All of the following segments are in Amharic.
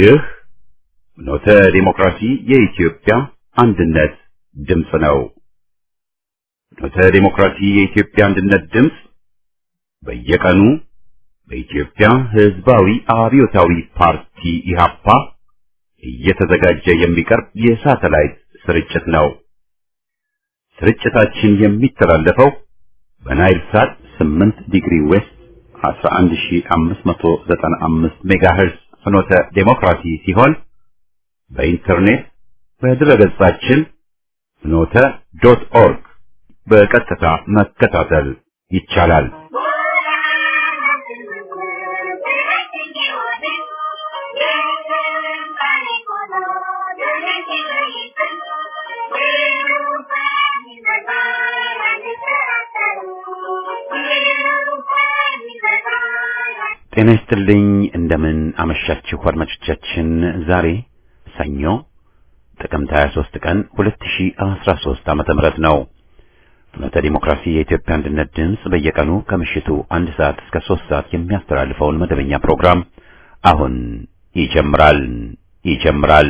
ይህ ኖተ ዲሞክራሲ የኢትዮጵያ አንድነት ድምፅ ነው። ኖተ ዲሞክራሲ የኢትዮጵያ አንድነት ድምፅ በየቀኑ በኢትዮጵያ ሕዝባዊ አብዮታዊ ፓርቲ ኢህአፓ እየተዘጋጀ የሚቀርብ የሳተላይት ስርጭት ነው። ስርጭታችን የሚተላለፈው በናይል ሳት 8 ዲግሪ ዌስት 11595 ሜጋሄርዝ ፍኖተ ዴሞክራሲ ሲሆን በኢንተርኔት በድረገጻችን ፍኖተ ዶት ኦርግ በቀጥታ መከታተል ይቻላል። ጤና ይስጥልኝ። እንደምን አመሻችሁ አድማጮቻችን። ዛሬ ሰኞ ጥቅምት 23 ቀን 2013 ዓመተ ምህረት ነው። ፍኖተ ዲሞክራሲ የኢትዮጵያ አንድነት ድምፅ በየቀኑ ከምሽቱ አንድ ሰዓት እስከ ሶስት ሰዓት የሚያስተላልፈውን መደበኛ ፕሮግራም አሁን ይጀምራል ይጀምራል።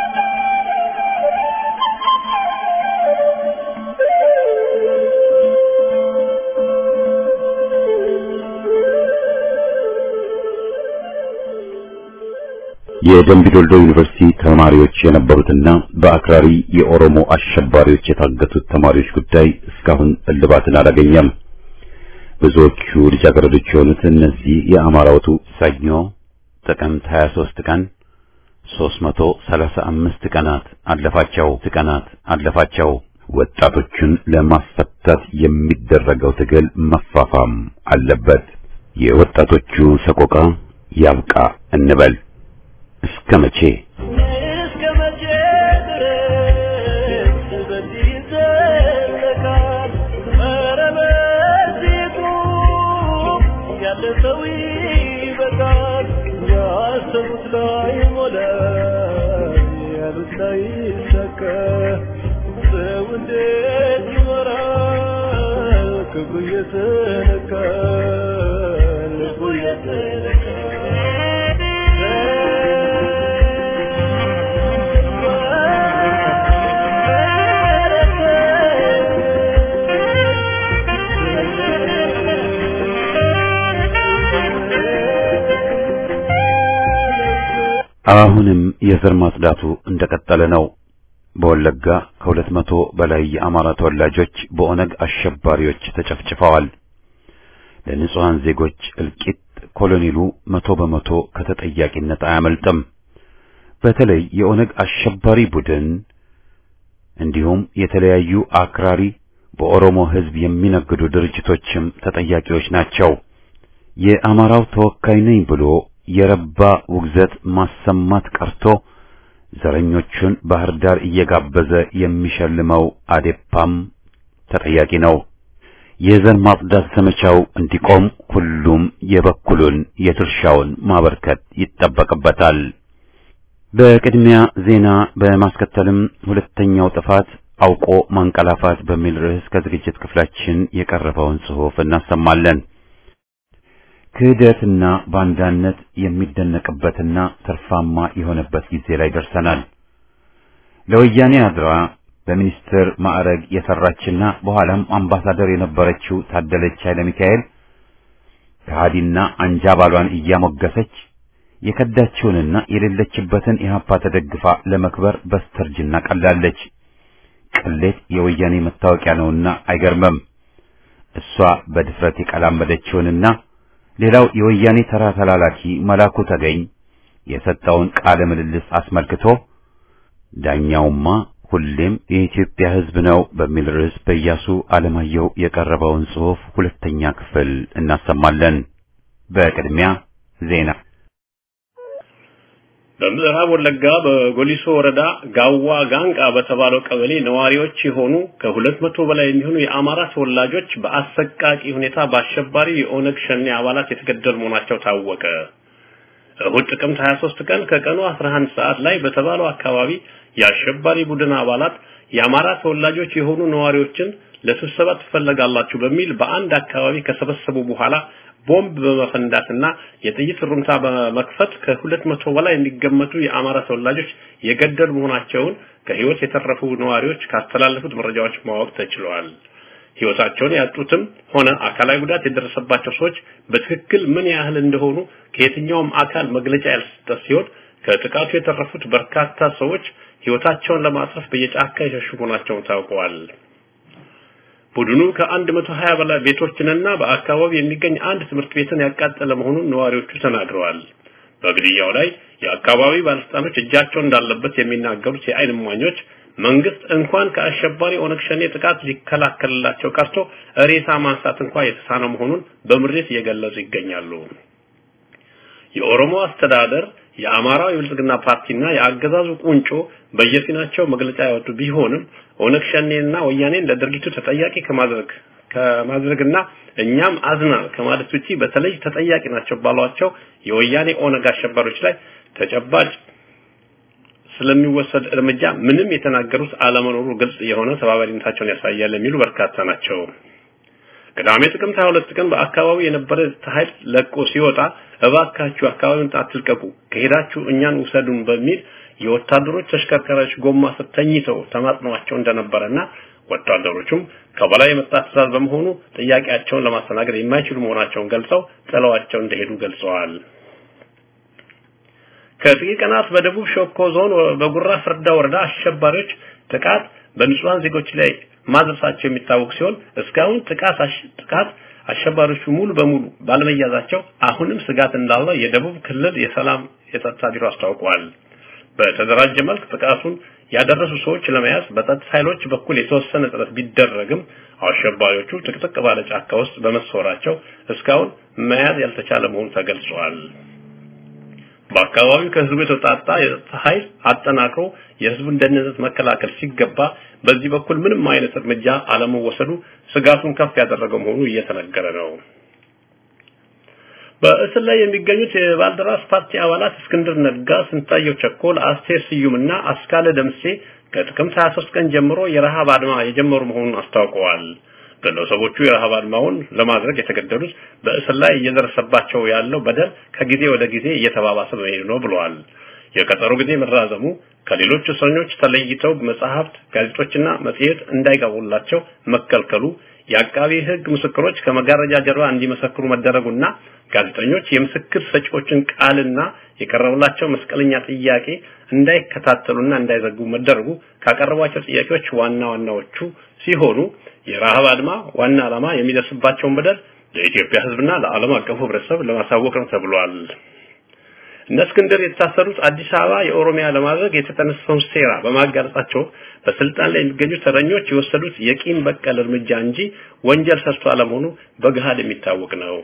የደምቢ ዶልዶ ዩኒቨርሲቲ ተማሪዎች የነበሩትና በአክራሪ የኦሮሞ አሸባሪዎች የታገቱት ተማሪዎች ጉዳይ እስካሁን እልባትን አላገኘም። ብዙዎቹ ልጃገረዶች የሆኑት እነዚህ የአማራውቱ ሰኞ ጥቅምት 23 ቀን 335 ቀናት አለፋቸው ቀናት አለፋቸው። ወጣቶቹን ለማስፈታት የሚደረገው ትግል መፋፋም አለበት። የወጣቶቹ ሰቆቃ ያብቃ እንበል። እስከ መቼ እስከ መቼ ድረስ በዚህ ይዘለቃል? ኧረ በዚሁ ያለ ሰው ይበቃል። ያሰቡት ላይ ሞላ፣ ያሉት ላይ ይሳካ። ሰው እንዴት ይኖራል? ክብሩ እየተነካ ልቡ አሁንም የዘር ማጽዳቱ እንደቀጠለ ነው። በወለጋ ከሁለት መቶ በላይ የአማራ ተወላጆች በኦነግ አሸባሪዎች ተጨፍጭፈዋል። ለንጹሐን ዜጎች እልቂት ኮሎኔሉ መቶ በመቶ ከተጠያቂነት አያመልጥም። በተለይ የኦነግ አሸባሪ ቡድን እንዲሁም የተለያዩ አክራሪ በኦሮሞ ሕዝብ የሚነግዱ ድርጅቶችም ተጠያቂዎች ናቸው። የአማራው ተወካይ ነኝ ብሎ የረባ ውግዘት ማሰማት ቀርቶ ዘረኞቹን ባህር ዳር እየጋበዘ የሚሸልመው አዴፓም ተጠያቂ ነው። የዘር ማጽዳት ዘመቻው እንዲቆም ሁሉም የበኩሉን የድርሻውን ማበርከት ይጠበቅበታል። በቅድሚያ ዜና በማስከተልም ሁለተኛው ጥፋት አውቆ ማንቀላፋት በሚል ርዕስ ከዝግጅት ክፍላችን የቀረበውን ጽሑፍ እናሰማለን። ክህደትና ባንዳነት የሚደነቅበትና ትርፋማ የሆነበት ጊዜ ላይ ደርሰናል። ለወያኔ አድራ በሚኒስትር ማዕረግ የሰራችና በኋላም አምባሳደር የነበረችው ታደለች ኃይለ ሚካኤል ከሃዲና አንጃ ባሏን እያሞገሰች የከዳችውንና የሌለችበትን ኢህአፓ ተደግፋ ለመክበር በስተርጅና ቀላለች። ቅሌት የወያኔ መታወቂያ ነውና አይገርምም። እሷ በድፍረት የቀላመደችውንና ሌላው የወያኔ ተራ ተላላኪ መላኩ ተገኝ የሰጠውን ቃለ ምልልስ አስመልክቶ ዳኛውማ ሁሌም የኢትዮጵያ ሕዝብ ነው በሚል ርዕስ በኢያሱ አለማየሁ የቀረበውን ጽሑፍ ሁለተኛ ክፍል እናሰማለን። በቅድሚያ ዜና። በምዕራብ ወለጋ በጎሊሶ ወረዳ ጋዋ ጋንቃ በተባለው ቀበሌ ነዋሪዎች የሆኑ ከሁለት መቶ በላይ የሚሆኑ የአማራ ተወላጆች በአሰቃቂ ሁኔታ በአሸባሪ የኦነግ ሸኔ አባላት የተገደሉ መሆናቸው ታወቀ። እሁድ ጥቅምት 23 ቀን ከቀኑ 11 ሰዓት ላይ በተባለው አካባቢ የአሸባሪ ቡድን አባላት የአማራ ተወላጆች የሆኑ ነዋሪዎችን ለስብሰባ ትፈለጋላችሁ በሚል በአንድ አካባቢ ከሰበሰቡ በኋላ ቦምብ በመፈንዳትና የጥይት ሩምታ በመክፈት ከሁለት መቶ በላይ የሚገመቱ የአማራ ተወላጆች የገደሉ መሆናቸውን ከህይወት የተረፉ ነዋሪዎች ካስተላለፉት መረጃዎች ማወቅ ተችሏል። ህይወታቸውን ያጡትም ሆነ አካላዊ ጉዳት የደረሰባቸው ሰዎች በትክክል ምን ያህል እንደሆኑ ከየትኛውም አካል መግለጫ ያልሰጠ ሲሆን ከጥቃቱ የተረፉት በርካታ ሰዎች ህይወታቸውን ለማትረፍ በየጫካ የሸሹ መሆናቸውን ታውቀዋል። ቡድኑ ከአንድ መቶ ሀያ በላይ ቤቶችንና በአካባቢው የሚገኝ አንድ ትምህርት ቤትን ያቃጠለ መሆኑን ነዋሪዎቹ ተናግረዋል። በግድያው ላይ የአካባቢ ባለስልጣኖች እጃቸው እንዳለበት የሚናገሩት የዓይን እማኞች መንግስት እንኳን ከአሸባሪ ኦነግ ሸኔ ጥቃት ሊከላከልላቸው ቀርቶ ሬሳ ማንሳት እንኳን የተሳነው መሆኑን በምሬት እየገለጹ ይገኛሉ። የኦሮሞ አስተዳደር የአማራው የብልጽግና ፓርቲና የአገዛዙ ቁንጮ በየፊናቸው መግለጫ ያወጡ ቢሆንም ኦነግ ሸኔና ወያኔን ለድርጊቱ ተጠያቂ ከማድረግ ከማድረግና እኛም አዝና ከማለት ውጪ በተለይ ተጠያቂ ናቸው ባሏቸው የወያኔ ኦነግ አሸባሪዎች ላይ ተጨባጭ ስለሚወሰድ እርምጃ ምንም የተናገሩት አለመኖሩ ግልጽ የሆነ ተባባሪነታቸውን ያሳያል የሚሉ በርካታ ናቸው። ቅዳሜ ጥቅምት 22 ቀን በአካባቢው የነበረ ኃይል ለቆ ሲወጣ እባካችሁ አካባቢውን አትልቀቁ፣ ከሄዳችሁ እኛን ውሰዱን በሚል የወታደሮች ተሽከርካሪዎች ጎማ ስር ተኝተው ተማጽነዋቸው እንደነበረና ወታደሮቹም ከበላይ የመጣ ትዕዛዝ በመሆኑ ጥያቄያቸውን ለማስተናገድ የማይችሉ መሆናቸውን ገልጸው ጥለዋቸው እንደሄዱ ገልጸዋል። ከጥቂት ቀናት በደቡብ ሾኮ ዞን በጉራ ፍርዳ ወረዳ አሸባሪዎች ጥቃት በንጹሃን ዜጎች ላይ ማድረሳቸው የሚታወቅ ሲሆን እስካሁን ጥቃት ጥቃት አሸባሪዎቹ ሙሉ በሙሉ ባለመያዛቸው አሁንም ስጋት እንዳለ የደቡብ ክልል የሰላም የጸጥታ ቢሮ አስታውቋል። በተደራጀ መልክ ጥቃቱን ያደረሱ ሰዎች ለመያዝ በጸጥታ ኃይሎች በኩል የተወሰነ ጥረት ቢደረግም አሸባሪዎቹ ጥቅጥቅ ባለ ጫካ ውስጥ በመሰወራቸው እስካሁን መያዝ ያልተቻለ መሆኑ ተገልጿል። በአካባቢው ከህዝቡ የተውጣጣ የጸጥታ ኃይል አጠናክሮ የህዝቡን ደህንነት መከላከል ሲገባ በዚህ በኩል ምንም አይነት እርምጃ አለመወሰዱ ስጋቱን ከፍ ያደረገው መሆኑ እየተነገረ ነው። በእስር ላይ የሚገኙት የባልደራስ ፓርቲ አባላት እስክንድር ነጋ፣ ስንታየው ቸኮል፣ አስቴር ስዩምና አስካለ ደምሴ ከጥቅምት 23 ቀን ጀምሮ የረሃብ አድማ የጀመሩ መሆኑን አስታውቀዋል። ግለሰቦቹ የረሃብ አድማውን ለማድረግ የተገደዱት በእስር ላይ እየደረሰባቸው ያለው በደል ከጊዜ ወደ ጊዜ እየተባባሰ በመሄዱ ነው ብለዋል። የቀጠሮ ጊዜ መራዘሙ ከሌሎች እስረኞች ተለይተው መጽሐፍት፣ ጋዜጦችና መጽሔት እንዳይቀርቡላቸው መከልከሉ፣ የአቃቢ ሕግ ምስክሮች ከመጋረጃ ጀርባ እንዲመሰክሩ መደረጉና ጋዜጠኞች የምስክር ሰጪዎችን ቃልና የቀረበላቸው መስቀለኛ ጥያቄ እንዳይከታተሉና እንዳይዘግቡ መደረጉ ካቀረቧቸው ጥያቄዎች ዋና ዋናዎቹ ሲሆኑ የረሃብ አድማ ዋና ዓላማ የሚደርስባቸውን በደል ለኢትዮጵያ ሕዝብና ለዓለም አቀፉ ሕብረተሰብ ለማሳወቅ ነው ተብሏል። እነ እስክንድር የታሰሩት አዲስ አበባ የኦሮሚያ ለማድረግ የተጠነሰሰውን ሴራ በማጋለጣቸው በስልጣን ላይ የሚገኙ ተረኞች የወሰዱት የቂም በቀል እርምጃ እንጂ ወንጀል ሰርቶ አለመሆኑ በገሃድ የሚታወቅ ነው።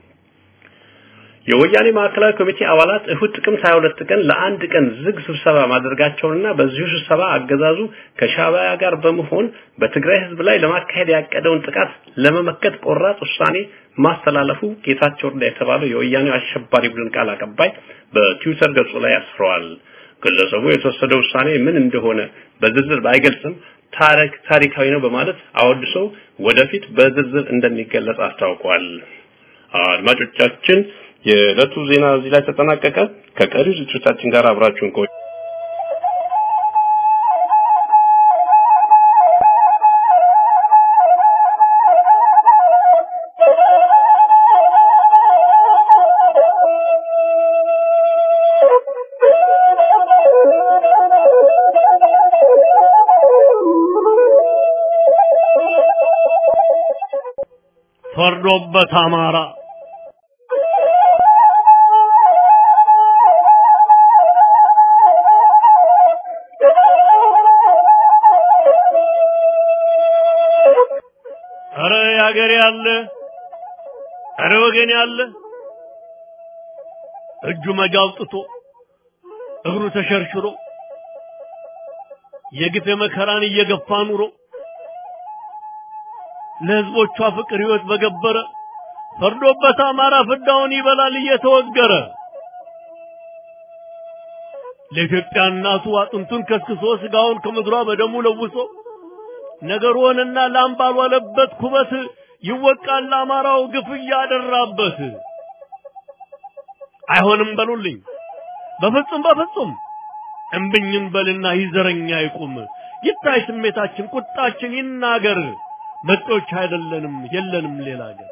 የወያኔ ማዕከላዊ ኮሚቴ አባላት እሁድ ጥቅምት 22 ቀን ለአንድ ቀን ዝግ ስብሰባ ማድረጋቸውንና በዚሁ ስብሰባ አገዛዙ ከሻዕቢያ ጋር በመሆን በትግራይ ህዝብ ላይ ለማካሄድ ያቀደውን ጥቃት ለመመከት ቆራጥ ውሳኔ ማስተላለፉ ጌታቸው ረዳ የተባለው የወያኔው አሸባሪ ቡድን ቃል አቀባይ በትዊተር ገጹ ላይ አስፍረዋል። ግለሰቡ የተወሰደው ውሳኔ ምን እንደሆነ በዝርዝር ባይገልጽም ታሪክ ታሪካዊ ነው በማለት አወድሶ ወደፊት በዝርዝር እንደሚገለጽ አስታውቋል። አድማጮቻችን የዕለቱ ዜና እዚህ ላይ ተጠናቀቀ። ከቀሪው ዝግጅቶቻችን ጋር አብራችሁን ቆዩ። ፈርዶበት አማራ አረ ያገሬ ያለ አረ ወገን ያለ እጁ መጃ አውጥቶ እግሩ ተሸርሽሮ የግፍ መከራን እየገፋ ኑሮ ለህዝቦቿ ፍቅር ህይወት በገበረ ፈርዶበት አማራ ፍዳውን ይበላል እየተወገረ ለኢትዮጵያ እናቱ አጥንቱን ከስክሶ ስጋውን ከምድሯ በደሙ ለውሶ ነገር ሆነና ላም ባልዋለበት ኩበት ይወቃል አማራው ግፍ እያደራበት አይሆንም በሉልኝ። በፍጹም በፍጹም እምብኝም በልና ይዘረኛ ይቁም። ይታይ ስሜታችን፣ ቁጣችን ይናገር። መጤዎች አይደለንም፣ የለንም ሌላ አገር።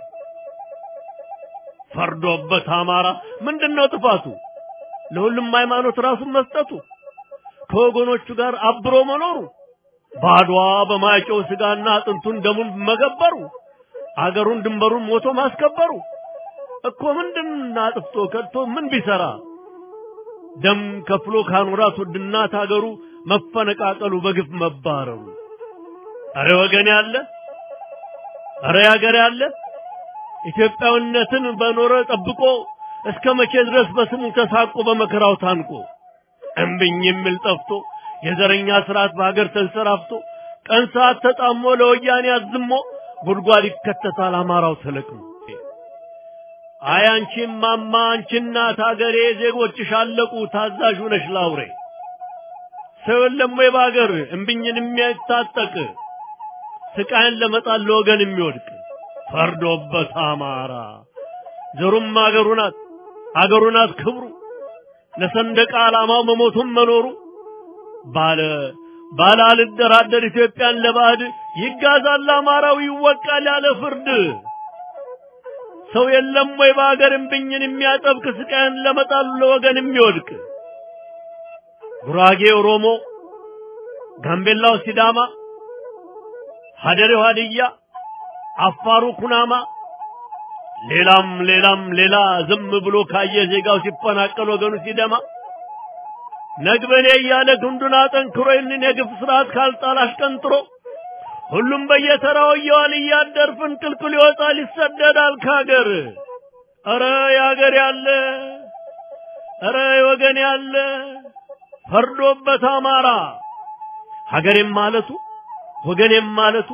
ፈርዶበት አማራ ምንድነው ጥፋቱ? ለሁሉም ሃይማኖት ራሱን መስጠቱ፣ ከወገኖቹ ጋር አብሮ መኖሩ፣ ባድዋ በማይጨው ስጋና አጥንቱን ደሙን መገበሩ፣ አገሩን ድንበሩን ሞቶ ማስከበሩ እኮ ምንድን አጥፍቶ ከድቶ ምን ቢሰራ ደም ከፍሎ ካኖራት ውድ እናት አገሩ መፈነቃቀሉ በግፍ መባረሩ። አረ ወገን ያለ አረ ያገር ያለ ኢትዮጵያዊነትን በኖረ ጠብቆ እስከ መቼ ድረስ በስሙ ተሳቆ በመከራው ታንቆ እምብኝ የሚል ጠፍቶ የዘረኛ ስርዓት በሀገር ተንሰራፍቶ ቀን ሰዓት ተጣሞ ለወያኔ አዝሞ ጉድጓድ ይከተታል አማራው ተለቅሞ። አይ አንቺ ማማ አንቺ እናት አገሬ ዜጎችሽ አለቁ ታዛዥ ነሽ ላውሬ ሰው የለም ወይ በአገር እምብኝን የሚያታጠቅ ስቃይን ለመጣል ለወገን የሚወድቅ ፈርዶበት አማራ ዘሩም አገሩ ናት አገሩ ናት ክብሩ ለሰንደቅ ዓላማው መሞቱም መኖሩ ባለ ባለ አልደራደር ኢትዮጵያን ለባዕድ ይጋዛል አማራው ይወቃል ያለ ፍርድ ሰው የለም ወይ በአገር እምብኝን የሚያጠብቅ ስቃይን ለመጣል ለወገን የሚወድቅ ጉራጌ ኦሮሞ፣ ጋምቤላው ሲዳማ፣ ሀደሬው ሀድያ፣ አፋሩ ኩናማ ሌላም ሌላም ሌላ ዝም ብሎ ካየ ዜጋው ሲፈናቀል ወገኑ ሲደማ ነግበኔ እያለ ክንዱን አጠንክሮ ይህንን የግፍ ስርዓት ካልጣል አሽቀንጥሮ ሁሉም በየተራው እየዋለ እያደር ፍንቅልቅል ይወጣል ይሰደዳል ከሀገር። ኧረ የሀገር ያለ ኧረ የወገን ያለ ፈርዶበት አማራ ሀገሬም ማለቱ ወገኔም ማለቱ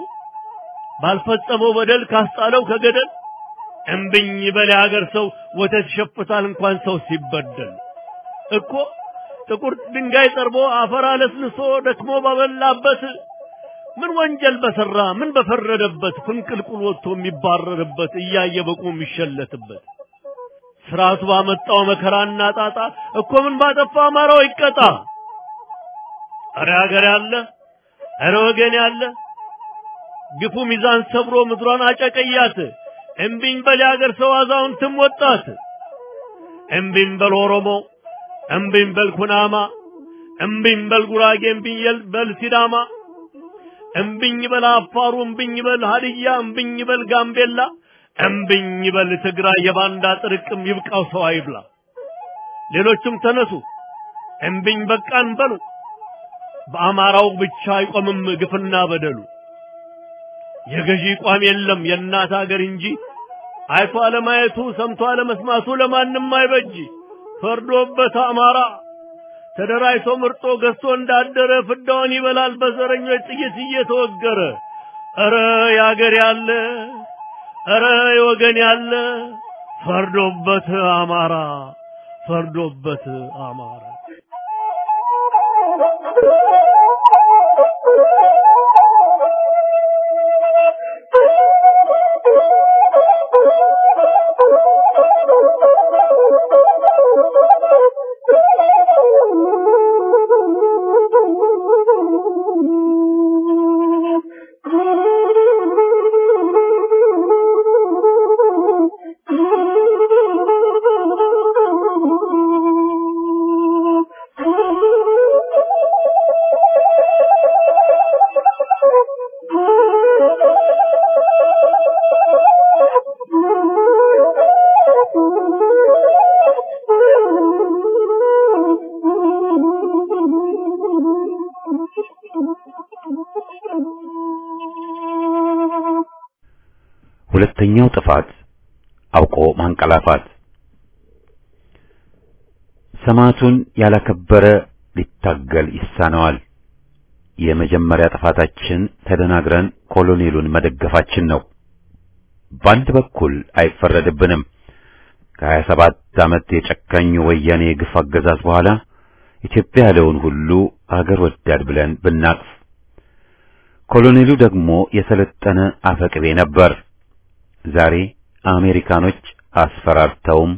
ባልፈጸመው በደል ካስጣለው ከገደል እምብኝ በል የሀገር ሰው ወተት ይሸፍታል እንኳን ሰው ሲበደል እኮ ጥቁር ድንጋይ ጠርቦ አፈር አለስልሶ ደክሞ ባበላበት ምን ወንጀል በሰራ ምን በፈረደበት ፍንቅልቁል ወጥቶ የሚባረርበት እያየ በቁ የሚሸለትበት ስርዓቱ ባመጣው መከራና ጣጣ እኮ ምን ባጠፋ አማራው ይቀጣ። አረ ሀገር ያለ አረ ወገን ያለ ግፉ ሚዛን ሰብሮ ምድሯን አጨቀያት። እምቢኝ በል የሀገር ሰው አዛውንትም ወጣት። እምቢኝ በል ኦሮሞ፣ እምቢኝ በል ኩናማ፣ እምቢኝ በል ጉራጌ፣ እምቢኝ በል ሲዳማ፣ እምቢኝ በል አፋሩ፣ እምቢኝ በል ሀድያ፣ እምቢኝ በል ጋምቤላ፣ እምቢኝ በል ትግራይ። የባንዳ ጥርቅም ይብቃው ሰው አይብላ። ሌሎችም ተነሱ እምቢኝ በቃን በሉ። በአማራው ብቻ አይቆምም ግፍና በደሉ። የገዢ ቋም የለም የእናት ሀገር እንጂ አይቶ አለማየቱ ሰምቶ አለመስማቱ ለማንም አይበጅ። ፈርዶበት አማራ ተደራጅቶ ምርጦ ገዝቶ እንዳደረ ፍዳውን ይበላል በዘረኞች ጥይት እየተወገረ። ኧረ የአገር ያለ ኧረ የወገን ያለ ፈርዶበት አማራ ፈርዶበት አማራ ሁለተኛው ጥፋት አውቆ ማንቀላፋት። ሰማዕቱን ያላከበረ ሊታገል ይሳነዋል። የመጀመሪያ ጥፋታችን ተደናግረን ኮሎኔሉን መደገፋችን ነው። በአንድ በኩል አይፈረድብንም። ከሀያ ሰባት ዓመት የጨካኝ ወያኔ የግፍ አገዛዝ በኋላ ኢትዮጵያ ያለውን ሁሉ አገር ወዳድ ብለን ብናቅፍ፣ ኮሎኔሉ ደግሞ የሰለጠነ አፈቅቤ ነበር። ዛሬ አሜሪካኖች አስፈራርተውም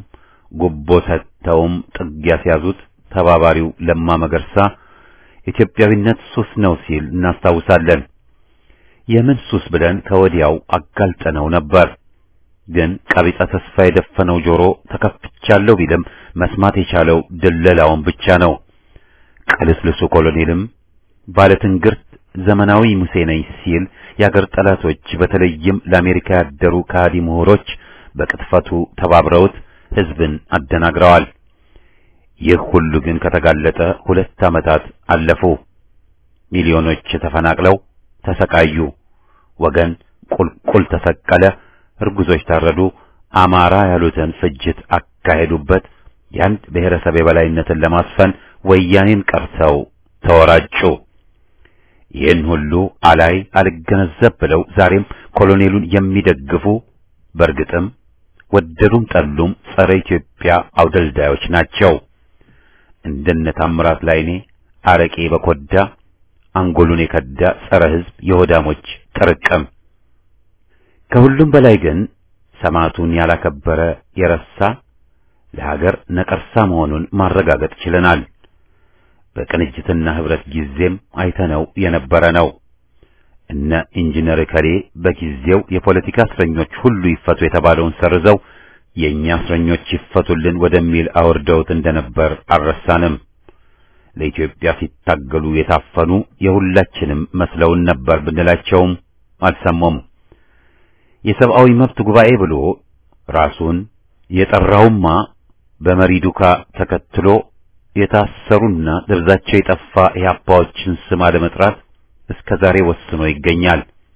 ጉቦ ሰጥተውም ጥግ ያስያዙት ተባባሪው ለማ መገርሳ ኢትዮጵያዊነት ሱስ ነው ሲል እናስታውሳለን። የምን ሱስ ብለን ከወዲያው አጋልጠነው ነበር። ግን ቀቢጸ ተስፋ የደፈነው ጆሮ ተከፍቻለሁ ቢልም መስማት የቻለው ድለላውን ብቻ ነው። ቅልስልሱ ኮሎኔልም ባለትንግርት ዘመናዊ ሙሴ ነኝ ሲል የአገር ጠላቶች በተለይም ለአሜሪካ ያደሩ ከሃዲ ምሁሮች በቅጥፈቱ ተባብረውት ሕዝብን አደናግረዋል። ይህ ሁሉ ግን ከተጋለጠ ሁለት ዓመታት አለፉ። ሚሊዮኖች ተፈናቅለው ተሰቃዩ። ወገን ቁልቁል ተሰቀለ። እርጉዞች ታረዱ። አማራ ያሉትን ፍጅት አካሄዱበት። የአንድ ብሔረሰብ የበላይነትን ለማስፈን ወያኔን ቀርተው ተወራጩ። ይህን ሁሉ አላይ አልገነዘብ ብለው ዛሬም ኮሎኔሉን የሚደግፉ በእርግጥም ወደዱም ጠሉም ጸረ ኢትዮጵያ አውደልዳዮች ናቸው። እንደነ ታምራት ላይኔ አረቄ በኮዳ አንጎሉን የከዳ ጸረ ሕዝብ የሆዳሞች ጥርቅም። ከሁሉም በላይ ግን ሰማዕቱን ያላከበረ የረሳ ለሀገር ነቀርሳ መሆኑን ማረጋገጥ ችለናል። በቅንጅትና ህብረት ጊዜም አይተነው የነበረ ነው። እነ ኢንጂነር ከሌ በጊዜው የፖለቲካ እስረኞች ሁሉ ይፈቱ የተባለውን ሰርዘው የእኛ እስረኞች ይፈቱልን ወደሚል አውርደውት እንደነበር አልረሳንም። ለኢትዮጵያ ሲታገሉ የታፈኑ የሁላችንም መስለውን ነበር ብንላቸውም አልሰሙም። የሰብአዊ መብት ጉባኤ ብሎ ራሱን የጠራውማ በመሪ ዱካ ተከትሎ የታሰሩና ደብዛቸው የጠፋ ኢህአፓዎችን ስም አለመጥራት እስከ ዛሬ ወስኖ ይገኛል።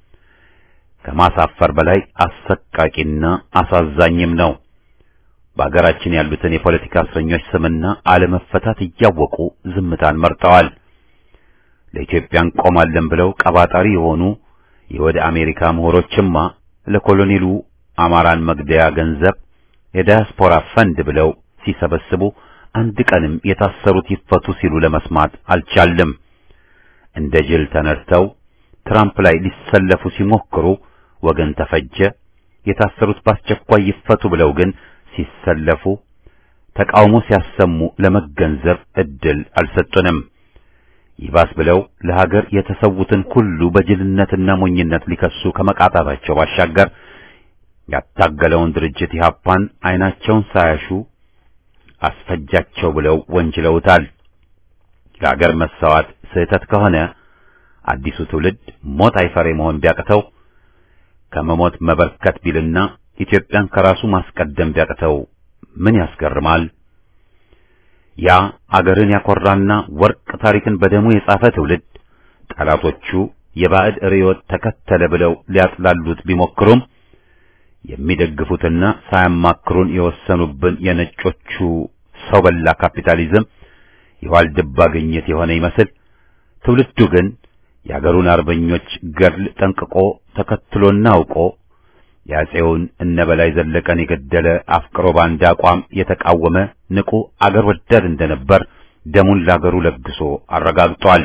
ከማሳፈር በላይ አሰቃቂና አሳዛኝም ነው። በአገራችን ያሉትን የፖለቲካ እስረኞች ስምና አለመፈታት እያወቁ ዝምታን መርጠዋል። ለኢትዮጵያ እንቆማለን ብለው ቀባጣሪ የሆኑ የወደ አሜሪካ ምሁሮችማ ለኮሎኔሉ አማራን መግደያ ገንዘብ የዳያስፖራ ፈንድ ብለው ሲሰበስቡ አንድ ቀንም የታሰሩት ይፈቱ ሲሉ ለመስማት አልቻልም። እንደ ጅል ተነድተው ትራምፕ ላይ ሊሰለፉ ሲሞክሩ ወገን ተፈጀ። የታሰሩት በአስቸኳይ ይፈቱ ብለው ግን ሲሰለፉ ተቃውሞ ሲያሰሙ ለመገንዘብ እድል አልሰጡንም። ይባስ ብለው ለሀገር የተሰዉትን ሁሉ በጅልነትና ሞኝነት ሊከሱ ከመቃጣታቸው ባሻገር ያታገለውን ድርጅት ኢህአፓን አይናቸውን ሳያሹ አስፈጃቸው ብለው ወንጅለውታል። ለሀገር መሰዋት ስህተት ከሆነ አዲሱ ትውልድ ሞት አይፈሬ መሆን ቢያቅተው ከመሞት መበርከት ቢልና ኢትዮጵያን ከራሱ ማስቀደም ቢያቅተው ምን ያስገርማል? ያ አገርን ያኮራና ወርቅ ታሪክን በደሙ የጻፈ ትውልድ ጠላቶቹ የባዕድ ርዕዮት ተከተለ ብለው ሊያጥላሉት ቢሞክሩም የሚደግፉትና ሳያማክሩን የወሰኑብን የነጮቹ ሰው በላ ካፒታሊዝም የዋልድባ ግኝት የሆነ ይመስል ትውልዱ ግን የአገሩን አርበኞች ገድል ጠንቅቆ ተከትሎና አውቆ የአፄውን እነ በላይ ዘለቀን የገደለ አፍቅሮ ባንዳ አቋም የተቃወመ ንቁ አገር ወዳድ እንደነበር ደሙን ለአገሩ ለግሶ አረጋግጧል።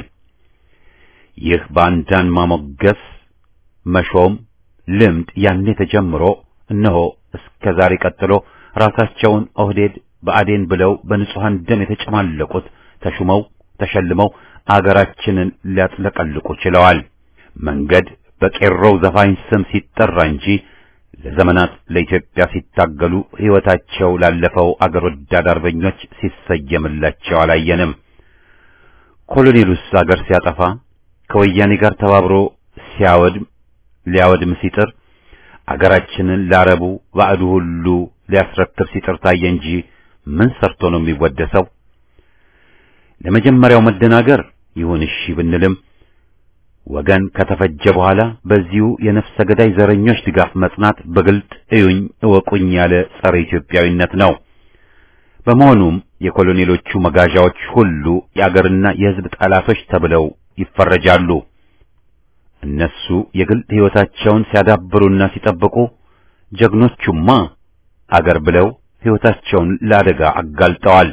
ይህ ባንዳን ማሞገስ መሾም ልምድ ያኔ ተጀምሮ እነሆ እስከ ዛሬ ቀጥሎ ራሳቸውን ኦህዴድ በአዴን ብለው በንጹሐን ደም የተጨማለቁት ተሹመው ተሸልመው አገራችንን ሊያጥለቀልቁ ችለዋል። መንገድ በቄሮው ዘፋኝ ስም ሲጠራ እንጂ ለዘመናት ለኢትዮጵያ ሲታገሉ ሕይወታቸው ላለፈው አገር ወዳድ አርበኞች ሲሰየምላቸው አላየንም። ኮሎኔሉስ አገር ሲያጠፋ ከወያኔ ጋር ተባብሮ ሲያወድም ሊያወድም ሲጥር አገራችንን ላረቡ ባዕዱ ሁሉ ሊያስረክብ ሲጥር ታየ እንጂ ምን ሰርቶ ነው የሚወደሰው? ለመጀመሪያው መደናገር ይሁን እሺ ብንልም ወገን ከተፈጀ በኋላ በዚሁ የነፍሰ ገዳይ ዘረኞች ድጋፍ መጽናት በግልጥ እዩኝ እወቁኝ ያለ ጸረ ኢትዮጵያዊነት ነው። በመሆኑም የኮሎኔሎቹ መጋዣዎች ሁሉ የአገርና የሕዝብ ጠላቶች ተብለው ይፈረጃሉ። እነሱ የግል ሕይወታቸውን ሲያዳብሩና ሲጠብቁ፣ ጀግኖቹማ አገር ብለው ሕይወታቸውን ለአደጋ አጋልጠዋል።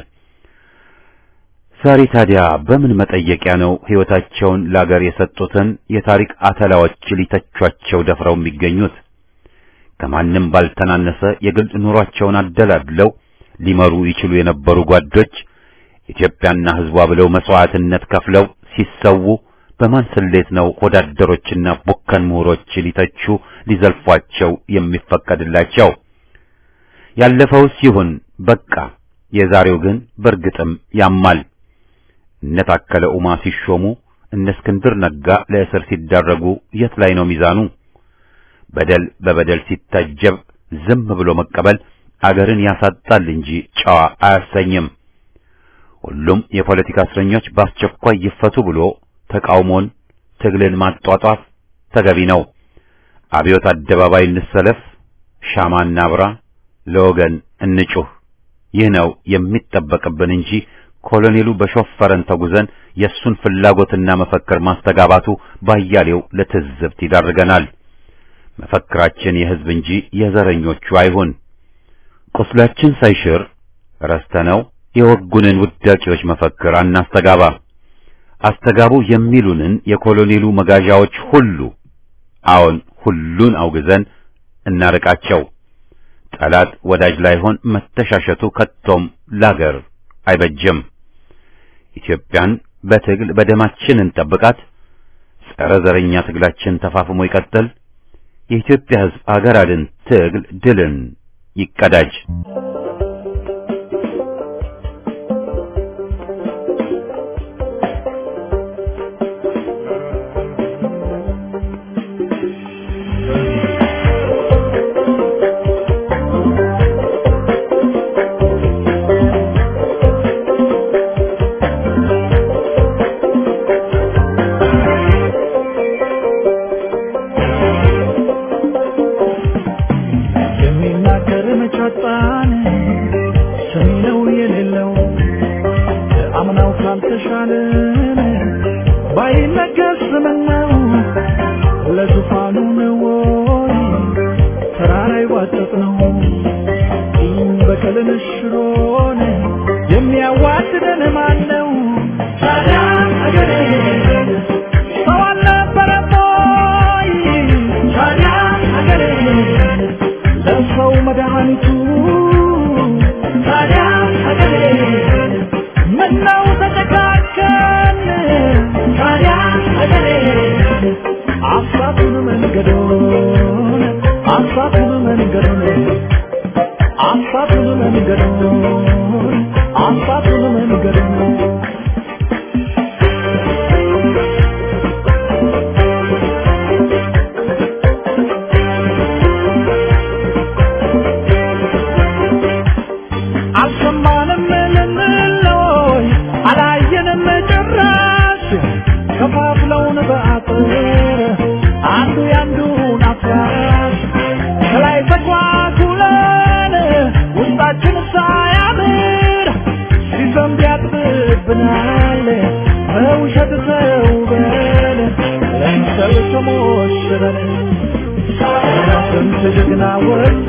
ዛሬ ታዲያ በምን መጠየቂያ ነው ሕይወታቸውን ለአገር የሰጡትን የታሪክ አተላዎች ሊተቿቸው ደፍረው የሚገኙት? ከማንም ባልተናነሰ የግል ኑሯቸውን አደላድለው ሊመሩ ይችሉ የነበሩ ጓዶች ኢትዮጵያና ሕዝቧ ብለው መስዋዕትነት ከፍለው ሲሰዉ በማን ስሌት ነው ወዳደሮችና ቡከን ምሁሮች ሊተቹ ሊዘልፏቸው የሚፈቀድላቸው? ያለፈውስ ይሁን በቃ። የዛሬው ግን በእርግጥም ያማል። እነ ታከለ ኡማ ሲሾሙ እነ እስክንድር ነጋ ለእስር ሲዳረጉ የት ላይ ነው ሚዛኑ? በደል በበደል ሲታጀብ ዝም ብሎ መቀበል አገርን ያሳጣል እንጂ ጨዋ አያሰኝም። ሁሉም የፖለቲካ እስረኞች በአስቸኳይ ይፈቱ ብሎ ተቃውሞን፣ ትግልን ማጧጧፍ ተገቢ ነው። አብዮት አደባባይ እንሰለፍ፣ ሻማ እናብራ፣ ለወገን እንጩህ። ይህ ነው የሚጠበቅብን እንጂ ኮሎኔሉ በሾፈረን ተጉዘን የእሱን ፍላጎትና መፈክር ማስተጋባቱ ባያሌው ለትዝብት ይዳርገናል። መፈክራችን የሕዝብ እንጂ የዘረኞቹ አይሁን። ቁስላችን ሳይሽር ረስተነው የወጉንን ውዳቂዎች መፈክር አናስተጋባ። አስተጋቡ የሚሉንን የኮሎኔሉ መጋዣዎች ሁሉ አዎን ሁሉን አውግዘን እናርቃቸው። ጠላት ወዳጅ ላይሆን መተሻሸቱ ከቶም ላገር አይበጅም። ኢትዮጵያን በትግል በደማችን እንጠብቃት። ጸረ ዘረኛ ትግላችን ተፋፍሞ ይቀጥል። የኢትዮጵያ ሕዝብ አገር አድን ትግል ድልን ይቀዳጅ። የሚናገር መቻጣን ሰሚ ነው የሌለው አምናው ካልተሻለን ባይነገር ስምነው ለዙፋኑ ነው ወይ ተራራ ይዋጠጥ ነው ቂም በቀልን ሽሮን የሚያዋድደን ማን ነው? ታዲያ አገሬ ሰው አልነበረም ወይ? ታዲያ አገሬ ለሰው መድኃኒቱ ታዲያ ሀገሬ ምነው ተጨካከን ታዲያ ሀገሬ አሳቱን መንገዶን አሳቱን መንገዶን አሳቱን መንገዶን አሳቱን መንገዶን አልሰማንም ልንለይ አላየንም ጭራሽ ከፋፍለውን በአጥር አንዱ ያንዱን አፍራሽ ከላይ ተጓጉለን ውስጣችን ሳያምር ሲዘንብ ያጥብብናል በውሸት ተውበን ለምሰል ተሞሽረን ስንት ጀግና ወጣ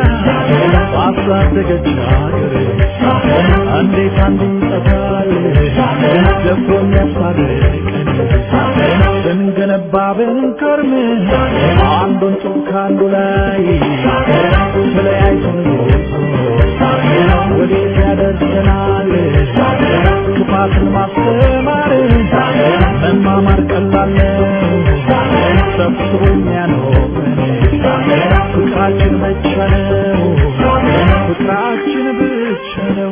ባሳደገች ሀገር እንዴት አንዱ ይጠፋል ደፍሮ የሚያስታርቀን ስንገነባ ብንከርም አንዱን ጡብ ከአንዱ ላይ ተለያይቶን ወዴት ያደርሰናል ክፋትን ማስተማር መማማር ቀላል ነው ሰብስቦ የሚያኖረን ፍቅራችን ብቻ ነው ፍቅራችን ብቻ ነው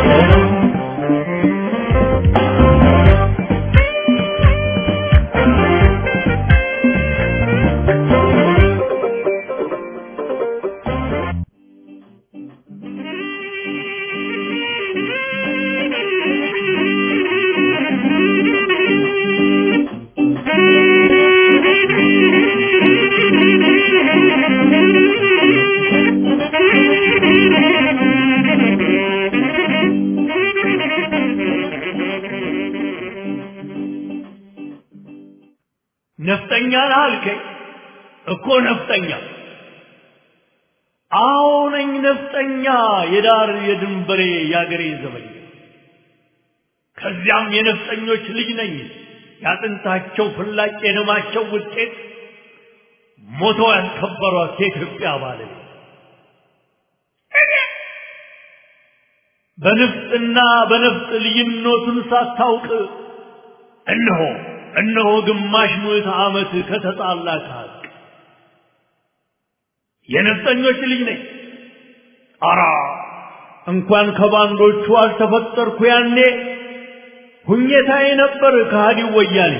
ነፍጠኛ ነህ አልከኝ እኮ ነፍጠኛ አዎ ነኝ ነፍጠኛ የዳር የድንበሬ የአገሬ ዘበኛ ከዚያም የነፍጠኞች ልጅ ነኝ ያጥንታቸው ፍላጭ የደማቸው ውጤት ሞተው ያስከበሯት የኢትዮጵያ ባለቤት በንፍጥና በነፍጥ ልዩነቱን ሳታውቅ እነሆ እነሆ ግማሽ ምዕተ ዓመት ከተጣላ ከሀቅ የነፍጠኞች ልጅ ነኝ። አራ እንኳን ከባንዶቹ አልተፈጠርኩ ያኔ ሁኘታዬ ነበር ከሃዲው ወያኔ።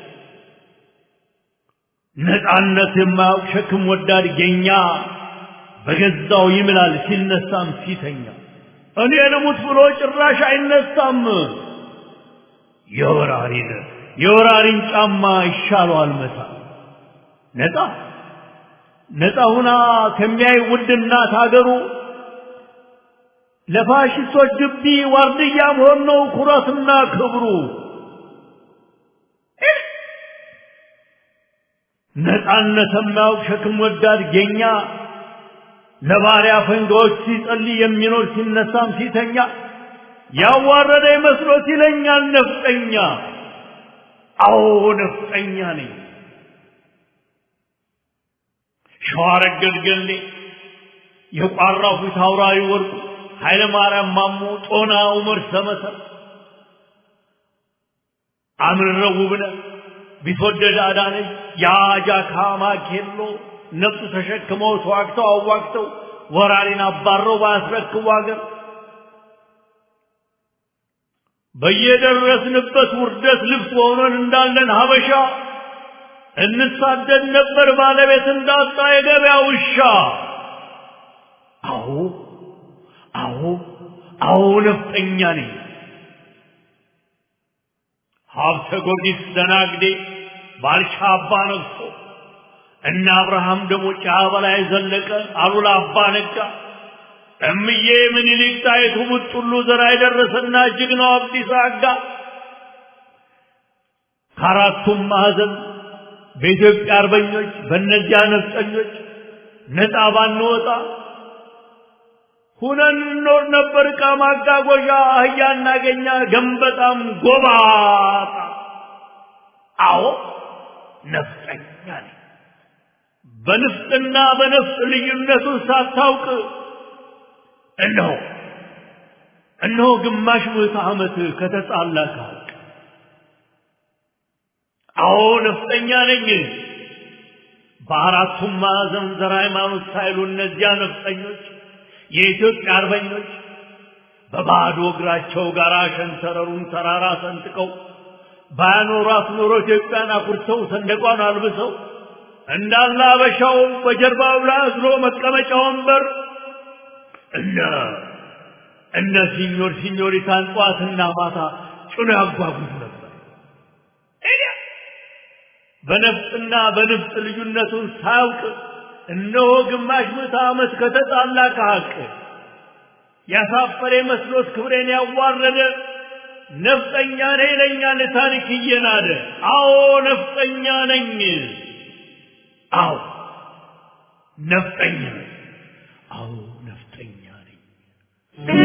ነፃነት የማያውቅ ሸክም ወዳድ ጌኛ በገዛው ይምላል ሲነሳም ሲተኛ እኔ ልሙት ብሎ ጭራሽ አይነሳም። የወራሪን የወራሪን ጫማ ይሻለዋል መሳ ነፃ ነፃ ሁና ከሚያይ ውድ እናት አገሩ ለፋሽስቶች ግቢ ዋርድያ መሆን ነው ኩራትና ክብሩ። ነፃነት የማያውቅ ሸክም ወዳድ ጌኛ ለባሪያ ፈንጋዎች ሲጸልይ የሚኖር ሲነሳም ሲተኛ ያዋረደ መስሎት ይለኛል ነፍጠኛ። አዎ ነፍጠኛ ነኝ። ሸዋረገድ ገሌ የቋራው ፊት አውራሪ ወርቁ ኃይለ ማርያም ማሞ ጦና ዑመር ሰመሰር አምርረው ውብነህ ቢትወደድ አዳነች የአጃካ ማኬሎ ነፍጥ ተሸክመው ተዋግተው አዋግተው ወራሪን አባረው ባያስረክቡ አገር በየደረስንበት ውርደት ልብስ ሆነን እንዳለን ሀበሻ እንሳደድ ነበር ባለቤት እንዳጣ የገበያ ውሻ። አዎ አዎ አዎ ነፍጠኛ ነኝ። ሀብተ ጊዮርጊስ ደናግዴ ባልቻ አባ ነግሶ እነ አብርሃም ደግሞ ጫ በላይ ዘለቀ አሉላ አባ ነጋ እምዬ ምኒልክ ጣይቱ ቡጥሉ ዘራ የደረሰና ጀግናው አብዲሳ አጋ ከአራቱም ማዕዘን በኢትዮጵያ አርበኞች በእነዚያ ነፍጠኞች ነፃ ባንወጣ ሁነን እንኖር ነበር። ዕቃ ማጓጓዣ አህያ እናገኛ ገንበጣም ጎባጣ። አዎ ነፍጠኛ ነኝ። በንፍጥና በነፍጥ ልዩነቱን ሳታውቅ እነሆ እነሆ ግማሽ ምዕተ ዓመት ከተጣላ ከሀቅ አዎ ነፍጠኛ ነኝ። በአራቱም ማዕዘን ዘር ሃይማኖት ሳይሉ እነዚያ ነፍጠኞች የኢትዮጵያ አርበኞች በባዶ እግራቸው ጋር ሸንተረሩን ተራራ ሰንጥቀው ባያኖሯት ኖሮ ኢትዮጵያን አኩርተው ሰንደቋን አልብሰው እንዳለ አበሻው በጀርባው ላይ አዝሎ መቀመጫ ወንበር እነ እነ ሲኞር ሲኞሪታን ጠዋትና ማታ ጭኖ ያጓጉዝ ነበር። በነፍጥና በንፍጥ ልዩነቱን ሳያውቅ እነሆ ግማሽ ምዕተ ዓመት ከተጣላ ከሀቅ ያሳፈረ መስሎት ክብሬን ያዋረደ ነፍጠኛ ነኝ ይለኛል ታሪክ እየናደ። አዎ ነፍጠኛ ነኝ። አዎ ነፍጠኛ ነኝ። አዎ ነፍጠኛ ነኝ።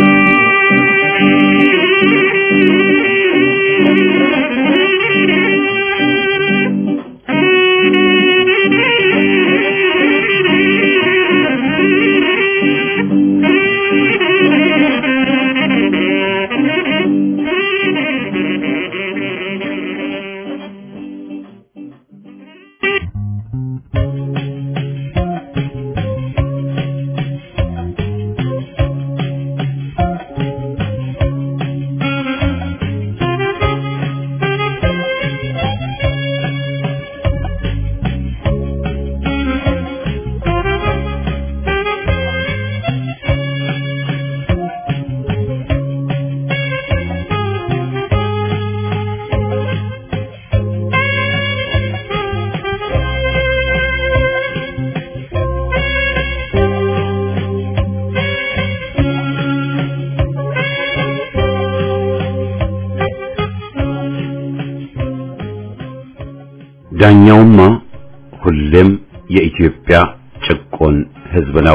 ዳኛውማ ሁሌም የኢትዮጵያ ጭቆን ሕዝብ ነው።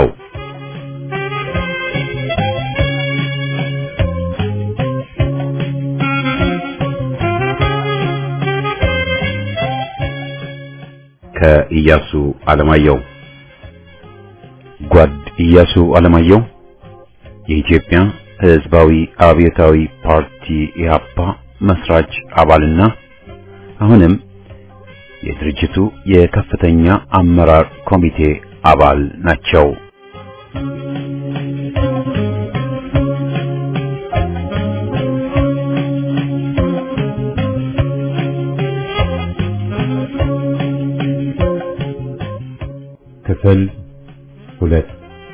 ከኢያሱ አለማየሁ ጓድ ኢያሱ አለማየሁ የኢትዮጵያ ሕዝባዊ አብዮታዊ ፓርቲ ኢህአፓ መስራች አባልና አሁንም የድርጅቱ የከፍተኛ አመራር ኮሚቴ አባል ናቸው። ክፍል ሁለት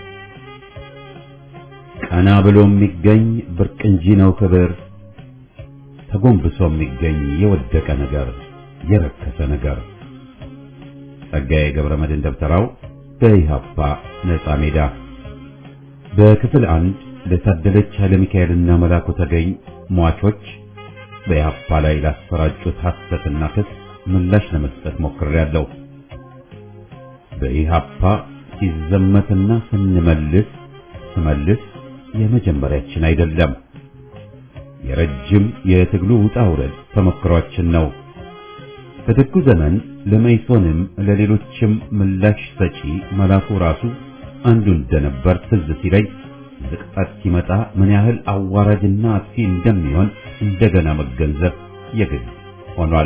ቀና ብሎ የሚገኝ ብርቅ እንጂ ነው ክብር፣ ተጎንብሶ የሚገኝ የወደቀ ነገር የረከሰ ነገር። ጸጋዬ ገብረ መድኅን ደብተራው በኢህአፓ ነጻ ሜዳ። በክፍል አንድ ለታደለች ኃይለ ሚካኤልና መላኩ ተገኝ ሟቾች በኢህአፓ ላይ ላሰራጩት ሐሰትና ክስ ምላሽ ለመስጠት ሞክሬያለሁ። በኢህአፓ ሲዘመትና ስንመልስ ስመልስ የመጀመሪያችን አይደለም። የረጅም የትግሉ ውጣ ውረድ ተሞክሯችን ነው። በደጉ ዘመን ለመይሶንም ለሌሎችም ምላሽ ሰጪ መላኩ ራሱ አንዱ እንደነበር ትዝ ሲለኝ ዝቅጠት ሲመጣ ምን ያህል አዋራጅና አጥፊ እንደሚሆን እንደገና መገንዘብ የግድ ሆኗል።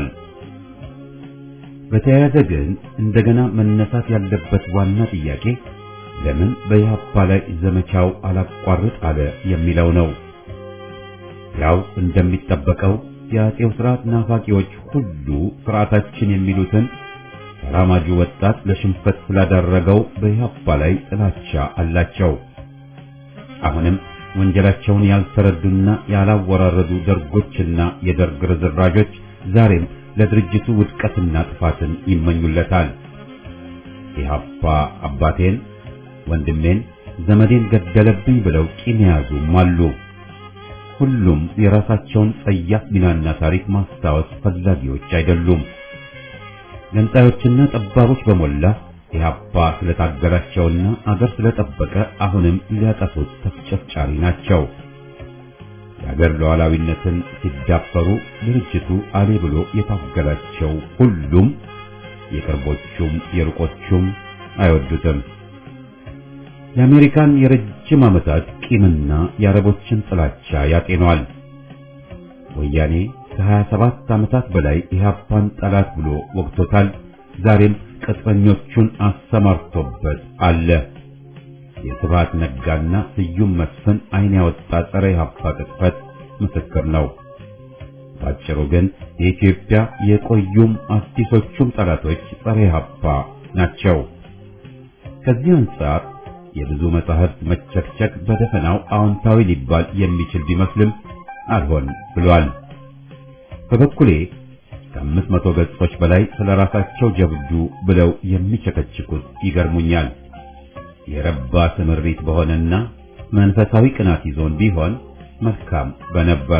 በተያያዘ ግን እንደገና መነሳት ያለበት ዋና ጥያቄ ለምን በኢህአፓ ላይ ዘመቻው አላቋርጥ አለ የሚለው ነው። ያው እንደሚጠበቀው የአጼው ስርዓት ናፋቂዎች ሁሉ ስርዓታችን የሚሉትን ተራማጁ ወጣት ለሽንፈት ስላደረገው በኢህአፓ ላይ ጥላቻ አላቸው። አሁንም ወንጀላቸውን ያልተረዱና ያላወራረዱ ደርጎችና የደርግ ርዝራዦች ዛሬም ለድርጅቱ ውድቀትና ጥፋትን ይመኙለታል። ኢህአፓ አባቴን፣ ወንድሜን፣ ዘመዴን ገደለብኝ ብለው ቂም የያዙም አሉ። ሁሉም የራሳቸውን ጸያፍ ሚናና ታሪክ ማስታወስ ፈላጊዎች አይደሉም። ገንጣዮችና ጠባቦች በሞላ ኢህአፓ ስለታገላቸውና አገር ስለጠበቀ አሁንም ሊያጠፉት ተፍጨፍጫሪ ናቸው። የአገር ሉዓላዊነትን ሲዳፈሩ ድርጅቱ አሌ ብሎ የታገላቸው ሁሉም የቅርቦቹም የሩቆቹም አይወዱትም። የአሜሪካን የረጅም ዓመታት ቂምና የአረቦችን ጥላቻ ያጤኗል። ወያኔ ከ27 ዓመታት በላይ ኢህአፓን ጠላት ብሎ ወግቶታል። ዛሬም ቅጥረኞቹን አሰማርቶበት አለ። የስብሃት ነጋና ስዩም መስፍን አይን ያወጣ ጸረ ኢህአፓ ቅጥፈት ምስክር ነው። ባጭሩ ግን የኢትዮጵያ የቆዩም አዲሶቹም ጠላቶች ጸረ ኢህአፓ ናቸው። ከዚህ አንጻር የብዙ መጻሕፍት መቸክቸክ በደፈናው አዎንታዊ ሊባል የሚችል ቢመስልም አልሆን ብሏል። በበኩሌ ከአምስት መቶ ገጾች በላይ ስለ ራሳቸው ጀብዱ ብለው የሚቸከችኩት ይገርሙኛል። የረባ ስምሪት በሆነና መንፈሳዊ ቅናት ይዞን ቢሆን መልካም በነበር።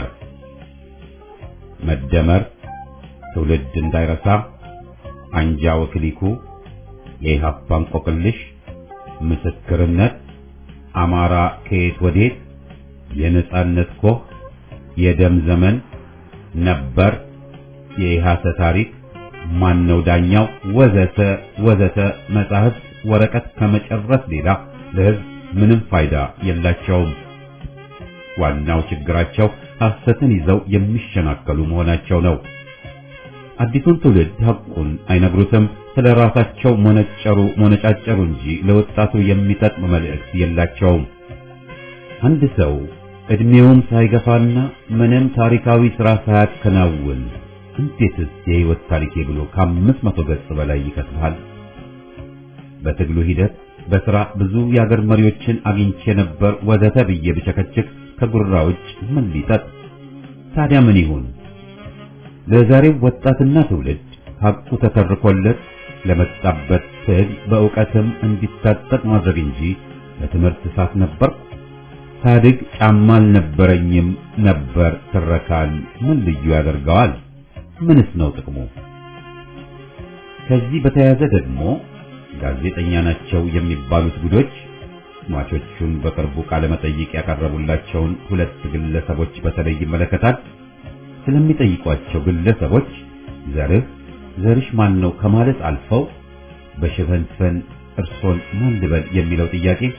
መደመር፣ ትውልድ እንዳይረሳ፣ አንጃ ወክሊኩ፣ የኢህአፓ እንቆቅልሽ፣ ምስክርነት፣ አማራ ከየት ወዴት፣ የነጻነት ኮህ፣ የደም ዘመን ነበር፣ የኢሃሰ ታሪክ፣ ማነው ዳኛው፣ ወዘተ ወዘተ መጻሕፍት ወረቀት ከመጨረስ ሌላ ለሕዝብ ምንም ፋይዳ የላቸውም። ዋናው ችግራቸው ሐሰትን ይዘው የሚሸናከሉ መሆናቸው ነው። አዲሱን ትውልድ ሐቁን አይነግሩትም። ስለ ራሳቸው ሞነጨሩ ሞነጫጨሩ እንጂ ለወጣቱ የሚጠቅም መልእክት የላቸውም። አንድ ሰው እድሜውም ሳይገፋና ምንም ታሪካዊ ሥራ ሳያከናውን እንዴትስ የሕይወት ታሪኬ ብሎ ከአምስት መቶ ገጽ በላይ ይከትባል? በትግሉ ሂደት በሥራ ብዙ የአገር መሪዎችን አግኝቼ ነበር ወዘተ ብዬ ብቸከችክ ከጉራ ውጭ ምን ሊጠጥ? ታዲያ ምን ይሁን? ለዛሬው ወጣትና ትውልድ ሐቁ ተተርኮለት ለመጣበት ትግል በእውቀትም እንዲታጠቅ ማድረግ እንጂ ለትምህርት እሳት ነበር ሳድግ ጫማ አልነበረኝም ነበር ትረካን ምን ልዩ ያደርገዋል? ምንስ ነው ጥቅሙ? ከዚህ በተያያዘ ደግሞ ጋዜጠኛ ናቸው የሚባሉት ጉዶች ሟቾቹን በቅርቡ ቃለ መጠይቅ ያቀረቡላቸውን ሁለት ግለሰቦች በተለይ ይመለከታል። ስለሚጠይቋቸው ግለሰቦች ዘርህ ዘርሽ ማን ነው ከማለት አልፈው በሽፈንፈን እርሶን ማን ልበል የሚለው ጥያቄ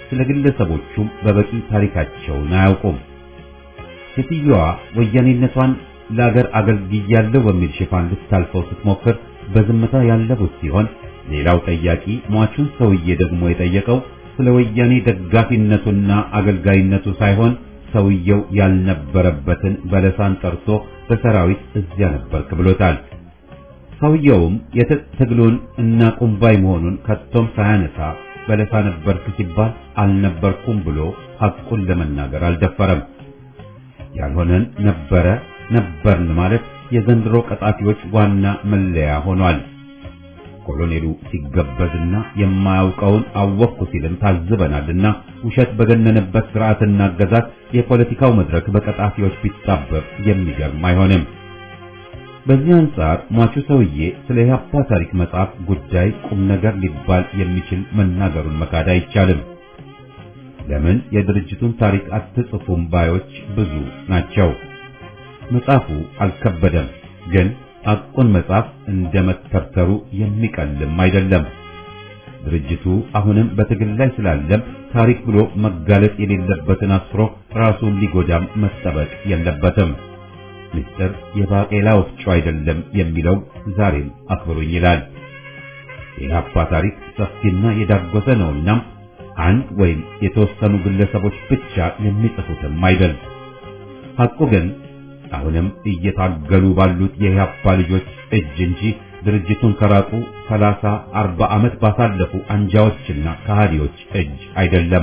ስለ ግለሰቦቹም በበቂ ታሪካቸውን አያውቁም። ሴትዮዋ ወያኔነቷን ለአገር አገልግያለሁ በሚል ሽፋን ልታልፈው ስትሞክር በዝምታ ያለፉት ሲሆን ሌላው ጠያቂ ሟቹን ሰውዬ ደግሞ የጠየቀው ስለ ወያኔ ደጋፊነቱና አገልጋይነቱ ሳይሆን ሰውየው ያልነበረበትን በለሳን ጠርቶ በሰራዊት እዚያ ነበርክ ብሎታል። ሰውየውም የትጥቅ ትግሉን እና ቁምባይ መሆኑን ከቶም ሳያነሳ በለሳ ነበርክ ሲባል አልነበርኩም ብሎ ሐቁን ለመናገር አልደፈረም። ያልሆነን ነበረ ነበርን ማለት የዘንድሮ ቀጣፊዎች ዋና መለያ ሆኗል። ኮሎኔሉ ሲገበዝና የማያውቀውን አወቅኩ ሲልም ታዝበናልና ውሸት በገነነበት ስርዓትና አገዛዝ የፖለቲካው መድረክ በቀጣፊዎች ቢጣበብ የሚገርም አይሆንም። በዚህ አንጻር ሟቹ ሰውዬ ስለ ኢህአፓ ታሪክ መጽሐፍ ጉዳይ ቁም ነገር ሊባል የሚችል መናገሩን መካድ አይቻልም። ለምን የድርጅቱን ታሪክ አትጽፉም ባዮች ብዙ ናቸው። መጽሐፉ አልከበደም፣ ግን ሐቁን መጽሐፍ እንደ መተርተሩ የሚቀልም አይደለም። ድርጅቱ አሁንም በትግል ላይ ስላለም ታሪክ ብሎ መጋለጥ የሌለበትን አስፍሮ ራሱን ሊጎዳም መጠበቅ የለበትም። ምስጢር የባቄላ ወፍጮ አይደለም የሚለው ዛሬም አክብሩኝ ይላል። የኢህአፓ ታሪክ ሰፊና የዳጎሰ ነውና አንድ ወይም የተወሰኑ ግለሰቦች ብቻ የሚጽፉትም አይደል። ሐቁ ግን አሁንም እየታገሉ ባሉት የኢህአፓ ልጆች እጅ እንጂ ድርጅቱን ከራቁ ሰላሳ አርባ ዓመት ባሳለፉ አንጃዎችና ከሃዲዎች እጅ አይደለም።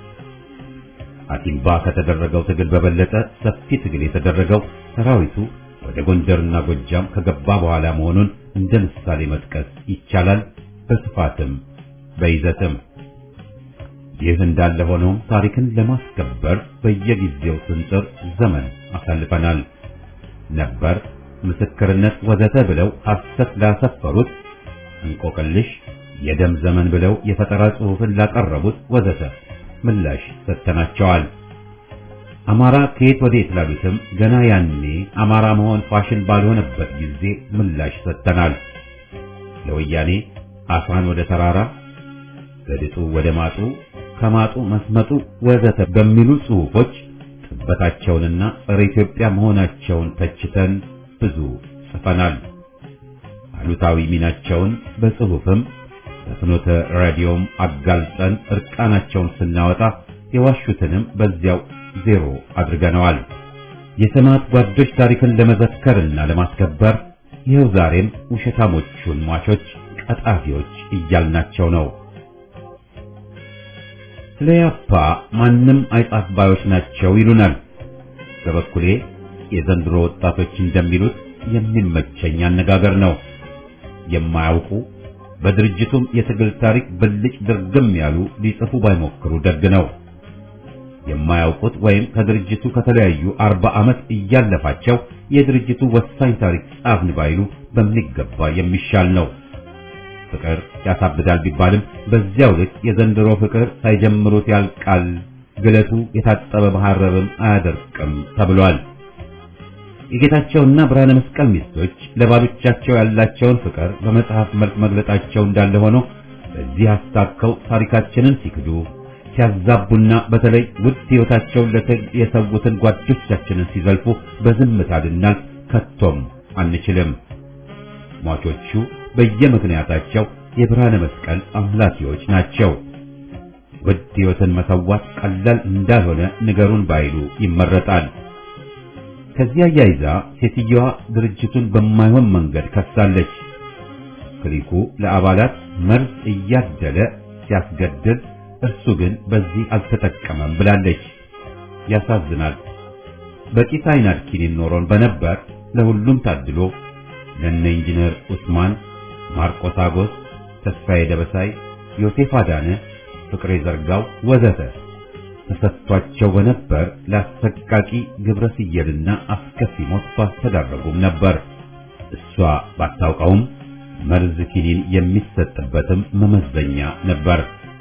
አቲምባ ከተደረገው ትግል በበለጠ ሰፊ ትግል የተደረገው ሰራዊቱ ወደ ጎንደርና ጎጃም ከገባ በኋላ መሆኑን እንደ ምሳሌ መጥቀስ ይቻላል። በስፋትም በይዘትም ይህ እንዳለ ሆኖ ታሪክን ለማስከበር በየጊዜው ስንጥር ዘመን አሳልፈናል። ነበር፣ ምስክርነት ወዘተ ብለው ሐሰት ላሰፈሩት እንቆቅልሽ፣ የደም ዘመን ብለው የፈጠራ ጽሑፍን ላቀረቡት ወዘተ ምላሽ ሰጥተናቸዋል። አማራ ከየት ወዴት ላሉትም ገና ያኔ አማራ መሆን ፋሽን ባልሆነበት ጊዜ ምላሽ ሰጥተናል። ለወያኔ አሳን ወደ ተራራ ከድጡ ወደ ማጡ ከማጡ መስመጡ ወዘተ በሚሉ ጽሑፎች ጥበታቸውንና ጸረ ኢትዮጵያ መሆናቸውን ተችተን ብዙ ጽፈናል። አሉታዊ ሚናቸውን በጽሑፍም በፍኖተ ራዲዮም አጋልጠን እርቃናቸውን ስናወጣ የዋሹትንም በዚያው ዜሮ አድርገነዋል። የሰማዕት ጓዶች ታሪክን ለመዘከርና ለማስከበር ይኸው ዛሬም ውሸታሞቹን ሟቾች ቀጣፊዎች እያልናቸው ነው። ስለ ያፓ ማንም አይጻፍ ባዮች ናቸው ይሉናል። በበኩሌ የዘንድሮ ወጣቶች እንደሚሉት የሚመቸኝ አነጋገር ነው። የማያውቁ በድርጅቱም የትግል ታሪክ ብልጭ ድርግም ያሉ ሊጽፉ ባይሞክሩ ደግ ነው። የማያውቁት ወይም ከድርጅቱ ከተለያዩ አርባ ዓመት እያለፋቸው የድርጅቱ ወሳኝ ታሪክ ጻፍን ባይሉ በሚገባ የሚሻል ነው። ፍቅር ያሳብዳል ቢባልም በዚያው ልክ የዘንድሮ ፍቅር ሳይጀምሩት ያልቃል፣ ግለቱ የታጠበ መሐረብም አያደርቅም ተብሏል። የጌታቸውና ብርሃነ መስቀል ሚስቶች ለባሎቻቸው ያላቸውን ፍቅር በመጽሐፍ መልክ መግለጣቸው እንዳለ ሆኖ በዚህ አስታከው ታሪካችንን ሲክዱ ሲያዛቡና በተለይ ውድ ሕይወታቸውን ለትግል የሰዉትን ጓዶቻችንን ሲዘልፉ በዝምታ ልናልፍ ከቶም አንችልም። ሟቾቹ በየምክንያታቸው የብርሃነ መስቀል አምላኪዎች ናቸው። ውድ ሕይወትን መሰዋት ቀላል እንዳልሆነ ንገሩን ባይሉ ይመረጣል። ከዚያ ያይዛ ሴትየዋ ድርጅቱን በማይሆን መንገድ ከሳለች። ክሊኩ ለአባላት መርዝ እያደለ ሲያስገድል እርሱ ግን በዚህ አልተጠቀመም ብላለች። ያሳዝናል። በቂ ሳይናድ ኪኒን ኖሮን በነበር ለሁሉም ታድሎ ለነ ኢንጂነር ኡስማን፣ ማርቆስ አጎስ፣ ተስፋዬ ደበሳይ፣ ዮሴፍ አዳነ፣ ፍቅሬ ዘርጋው ወዘተ ተሰጥቷቸው በነበር ለአሰቃቂ ግብረ ስየልና አስከፊ ሞት ባስተዳረጉም ነበር። እሷ ባታውቀውም መርዝ ኪኒን የሚሰጥበትም መመዘኛ ነበር።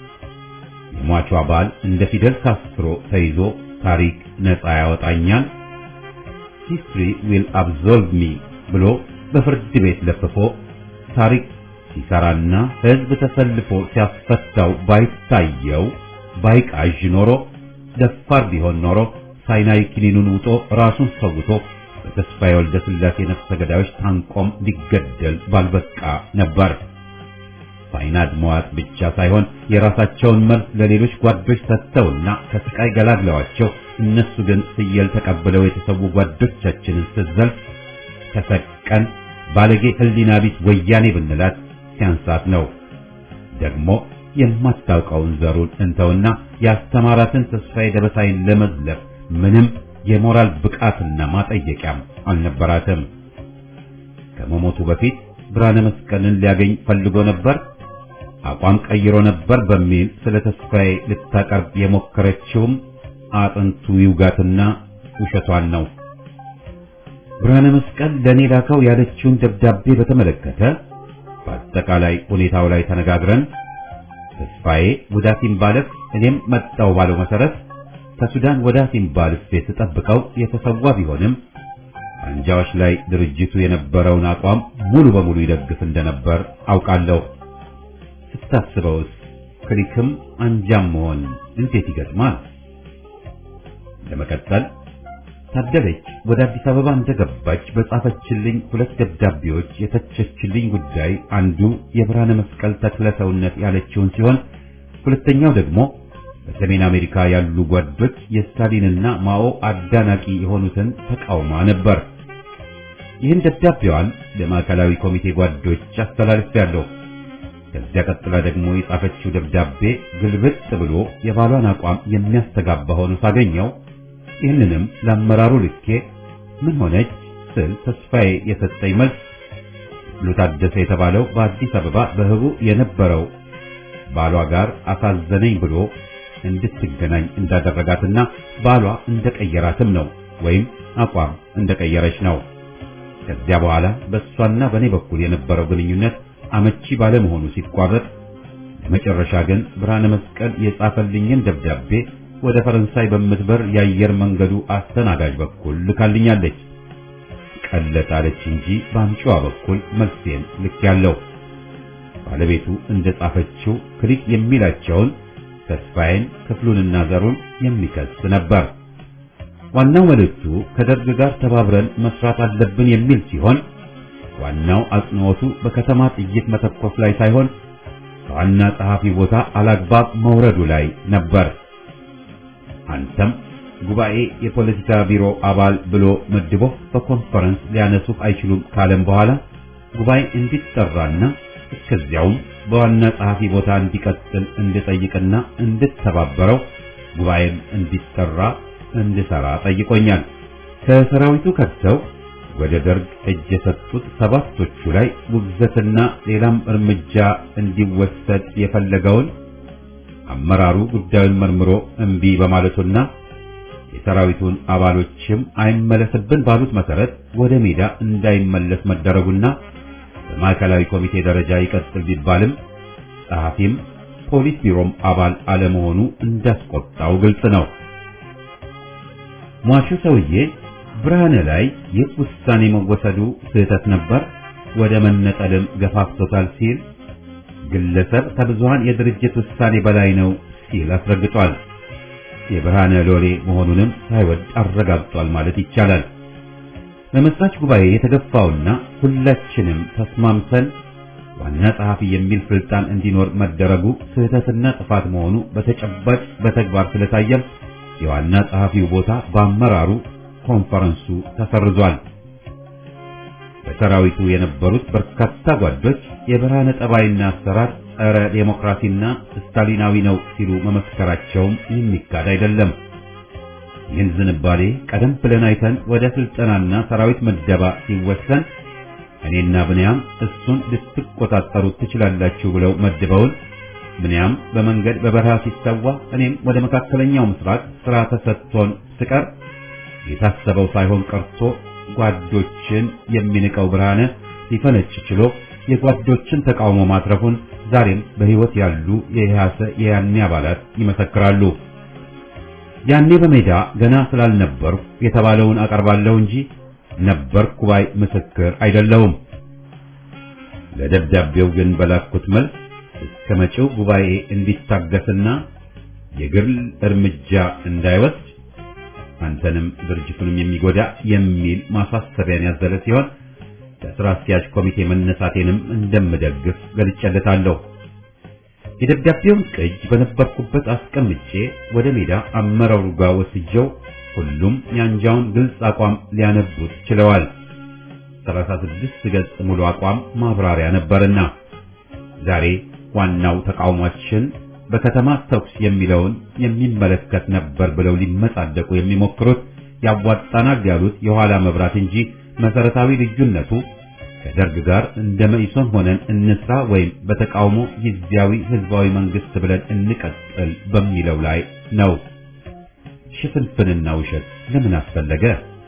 የሟቿ ባል እንደ ፊደል ካስትሮ ተይዞ ታሪክ ነፃ ያወጣኛል ሂስትሪ ዊል አብዞልቭ ሚ ብሎ በፍርድ ቤት ለፍፎ ታሪክ ሲሰራና ሕዝብ ተሰልፎ ሲያስፈታው ባይታየው ባይቃዥ ኖሮ ደፋር ቢሆን ኖሮ ሳይናይ ክኒኑን ውጦ ራሱን ሰውቶ በተስፋዬ ወልደ ሥላሴ ነፍሰ ገዳዮች ታንቆም ሊገደል ባልበቃ ነበር። ሳይናድ መዋጥ ብቻ ሳይሆን የራሳቸውን መልስ ለሌሎች ጓዶች ሰጥተውና ከስቃይ ገላግለዋቸው እነሱ ግን ፍየል ተቀብለው የተሰዉ ጓዶቻችንን ስትዘልፍ ተሰቀን ባለጌ ሕሊና ቢስ ወያኔ ብንላት ሲያንሳት ነው። ደግሞ የማታውቀውን ዘሩን እንተውና ያስተማራትን ተስፋዬ ደበሳይን ለመዝለፍ ምንም የሞራል ብቃትና ማጠየቂያም አልነበራትም። ከመሞቱ በፊት ብርሃነ መስቀልን ሊያገኝ ፈልጎ ነበር፣ አቋም ቀይሮ ነበር በሚል ስለ ተስፋዬ ልታቀርብ የሞከረችውም አጥንቱ ይውጋትና ውሸቷን ነው። ብርሃነ መስቀል ለኔ ላከው ያለችውን ደብዳቤ በተመለከተ በአጠቃላይ ሁኔታው ላይ ተነጋግረን ተስፋዬ ወደ አሲምባልፍ እኔም መጣው ባለው መሰረት ከሱዳን ወደ አሲምባልፍ ስጠብቀው የተሰዋ ቢሆንም አንጃዎች ላይ ድርጅቱ የነበረውን አቋም ሙሉ በሙሉ ይደግፍ እንደነበር አውቃለሁ። ስታስበውስ ክሊክም አንጃም መሆን እንዴት ይገጥማል? ለመቀጠል ታደለች ወደ አዲስ አበባ እንደገባች በጻፈችልኝ ሁለት ደብዳቤዎች የተቸችልኝ ጉዳይ አንዱ የብርሃነ መስቀል ተክለ ሰውነት ያለችውን ሲሆን ሁለተኛው ደግሞ በሰሜን አሜሪካ ያሉ ጓዶች የስታሊንና ማኦ አዳናቂ የሆኑትን ተቃውማ ነበር። ይህን ደብዳቤዋን ለማዕከላዊ ኮሚቴ ጓዶች አስተላልፌያለሁ። ከዚያ ቀጥላ ደግሞ የጻፈችው ደብዳቤ ግልብጥ ብሎ የባሏን አቋም የሚያስተጋባ ሆኖ ሳገኘው ይህንንም ለአመራሩ ልኬ ምን ሆነች ስል ተስፋዬ የሰጠኝ መልስ ብሉ ታደሰ የተባለው በአዲስ አበባ በህቡ የነበረው ባሏ ጋር አሳዘነኝ ብሎ እንድትገናኝ እንዳደረጋትና ባሏ እንደቀየራትም ነው ወይም አቋም እንደቀየረች ነው። ከዚያ በኋላ በእሷና በእኔ በኩል የነበረው ግንኙነት አመቺ ባለመሆኑ ሲቋረጥ ለመጨረሻ ግን ብርሃነ መስቀል የጻፈልኝን ደብዳቤ ወደ ፈረንሳይ በምትበር የአየር መንገዱ አስተናጋጅ በኩል ልካልኛለች። ቀለጣለች እንጂ በአምጪዋ በኩል መልሴን ልክ ያለው ባለቤቱ እንደጻፈችው ክሊክ የሚላቸውን ተስፋዬን ክፍሉንና ዘሩን የሚከስ ነበር። ዋናው መልእክቱ ከደርግ ጋር ተባብረን መስራት አለብን የሚል ሲሆን ዋናው አጽንዖቱ በከተማ ጥይት መተኮስ ላይ ሳይሆን ከዋና ጸሐፊ ቦታ አላግባብ መውረዱ ላይ ነበር። አንተም ጉባኤ የፖለቲካ ቢሮ አባል ብሎ መድቦ በኮንፈረንስ ሊያነሱህ አይችሉም ካለም በኋላ ጉባኤ እንዲጠራና እስከዚያውም በዋና ጸሐፊ ቦታ እንዲቀጥል እንድጠይቅና እንድተባበረው ጉባኤም እንዲጠራ እንድሰራ ጠይቆኛል። ከሰራዊቱ ከድተው ወደ ደርግ እጅ የሰጡት ሰባቶቹ ላይ ውግዘትና ሌላም እርምጃ እንዲወሰድ የፈለገውን አመራሩ ጉዳዩን መርምሮ እምቢ በማለቱና የሰራዊቱን አባሎችም አይመለስብን ባሉት መሰረት ወደ ሜዳ እንዳይመለስ መደረጉና በማዕከላዊ ኮሚቴ ደረጃ ይቀጥል ቢባልም ጸሐፊም ፖሊስ ቢሮም አባል አለመሆኑ እንዳስቆጣው ግልጽ ነው። ሟቹ ሰውዬ ብርሃነ ላይ ይህ ውሳኔ መወሰዱ ስህተት ነበር፣ ወደ መነጠልም ገፋፍቶታል ሲል ግለሰብ ከብዙሃን የድርጅት ውሳኔ በላይ ነው ሲል አስረግጧል። የብርሃነ ሎሌ መሆኑንም ሳይወድ አረጋግጧል ማለት ይቻላል። በመስራች ጉባኤ የተገፋውና ሁላችንም ተስማምተን ዋና ጸሐፊ የሚል ስልጣን እንዲኖር መደረጉ ስህተትና ጥፋት መሆኑ በተጨባጭ በተግባር ስለታየም የዋና ጸሐፊው ቦታ በአመራሩ ኮንፈረንሱ ተሰርዟል። በሰራዊቱ የነበሩት በርካታ ጓዶች የብርሃነ ጠባይና አሰራር ጸረ ዴሞክራሲና ስታሊናዊ ነው ሲሉ መመስከራቸውም የሚካድ አይደለም። ይህን ዝንባሌ ቀደም ብለን አይተን ወደ ስልጠናና ሰራዊት መደባ ሲወሰን እኔና ብንያም እሱን ልትቆጣጠሩት ትችላላችሁ ብለው መድበውን ብንያም በመንገድ በበረሃ ሲሰዋ እኔም ወደ መካከለኛው ምስራቅ ስራ ተሰጥቶን ስቀር የታሰበው ሳይሆን ቀርቶ ጓዶችን የሚንቀው ብርሃነ ሊፈነጭ ችሎ የጓዶችን ተቃውሞ ማትረፉን ዛሬም በሕይወት ያሉ የኢህአሰ የያኔ አባላት ይመሰክራሉ። ያኔ በሜዳ ገና ስላልነበርኩ የተባለውን አቀርባለሁ እንጂ ነበርኩ ባይ ምስክር አይደለሁም። ለደብዳቤው ግን በላኩት መልስ እስከ መጪው ጉባኤ እንዲታገስና የግል እርምጃ እንዳይወስድ አንተንም ድርጅቱንም የሚጎዳ የሚል ማሳሰቢያን ያዘለ ሲሆን ከስራ አስኪያጅ ኮሚቴ መነሳቴንም እንደምደግፍ ገልጬለታለሁ። የደብዳቤውን ቅጅ በነበርኩበት አስቀምጬ ወደ ሜዳ አመራሩ ጋር ወስጀው ሁሉም የአንጃውን ግልጽ አቋም ሊያነቡት ችለዋል። 36 ገጽ ሙሉ አቋም ማብራሪያ ነበርና ዛሬ ዋናው ተቃውሟችን በከተማ ተኩስ የሚለውን የሚመለከት ነበር ብለው ሊመጻደቁ የሚሞክሩት ያዋጣናል ያሉት የኋላ መብራት እንጂ መሰረታዊ ልዩነቱ ከደርግ ጋር እንደ መኢሶን ሆነን እንስራ ወይም በተቃውሞ ጊዜያዊ ህዝባዊ መንግስት ብለን እንቀጥል በሚለው ላይ ነው። ሽፍንፍንና ውሸት ለምን አስፈለገ?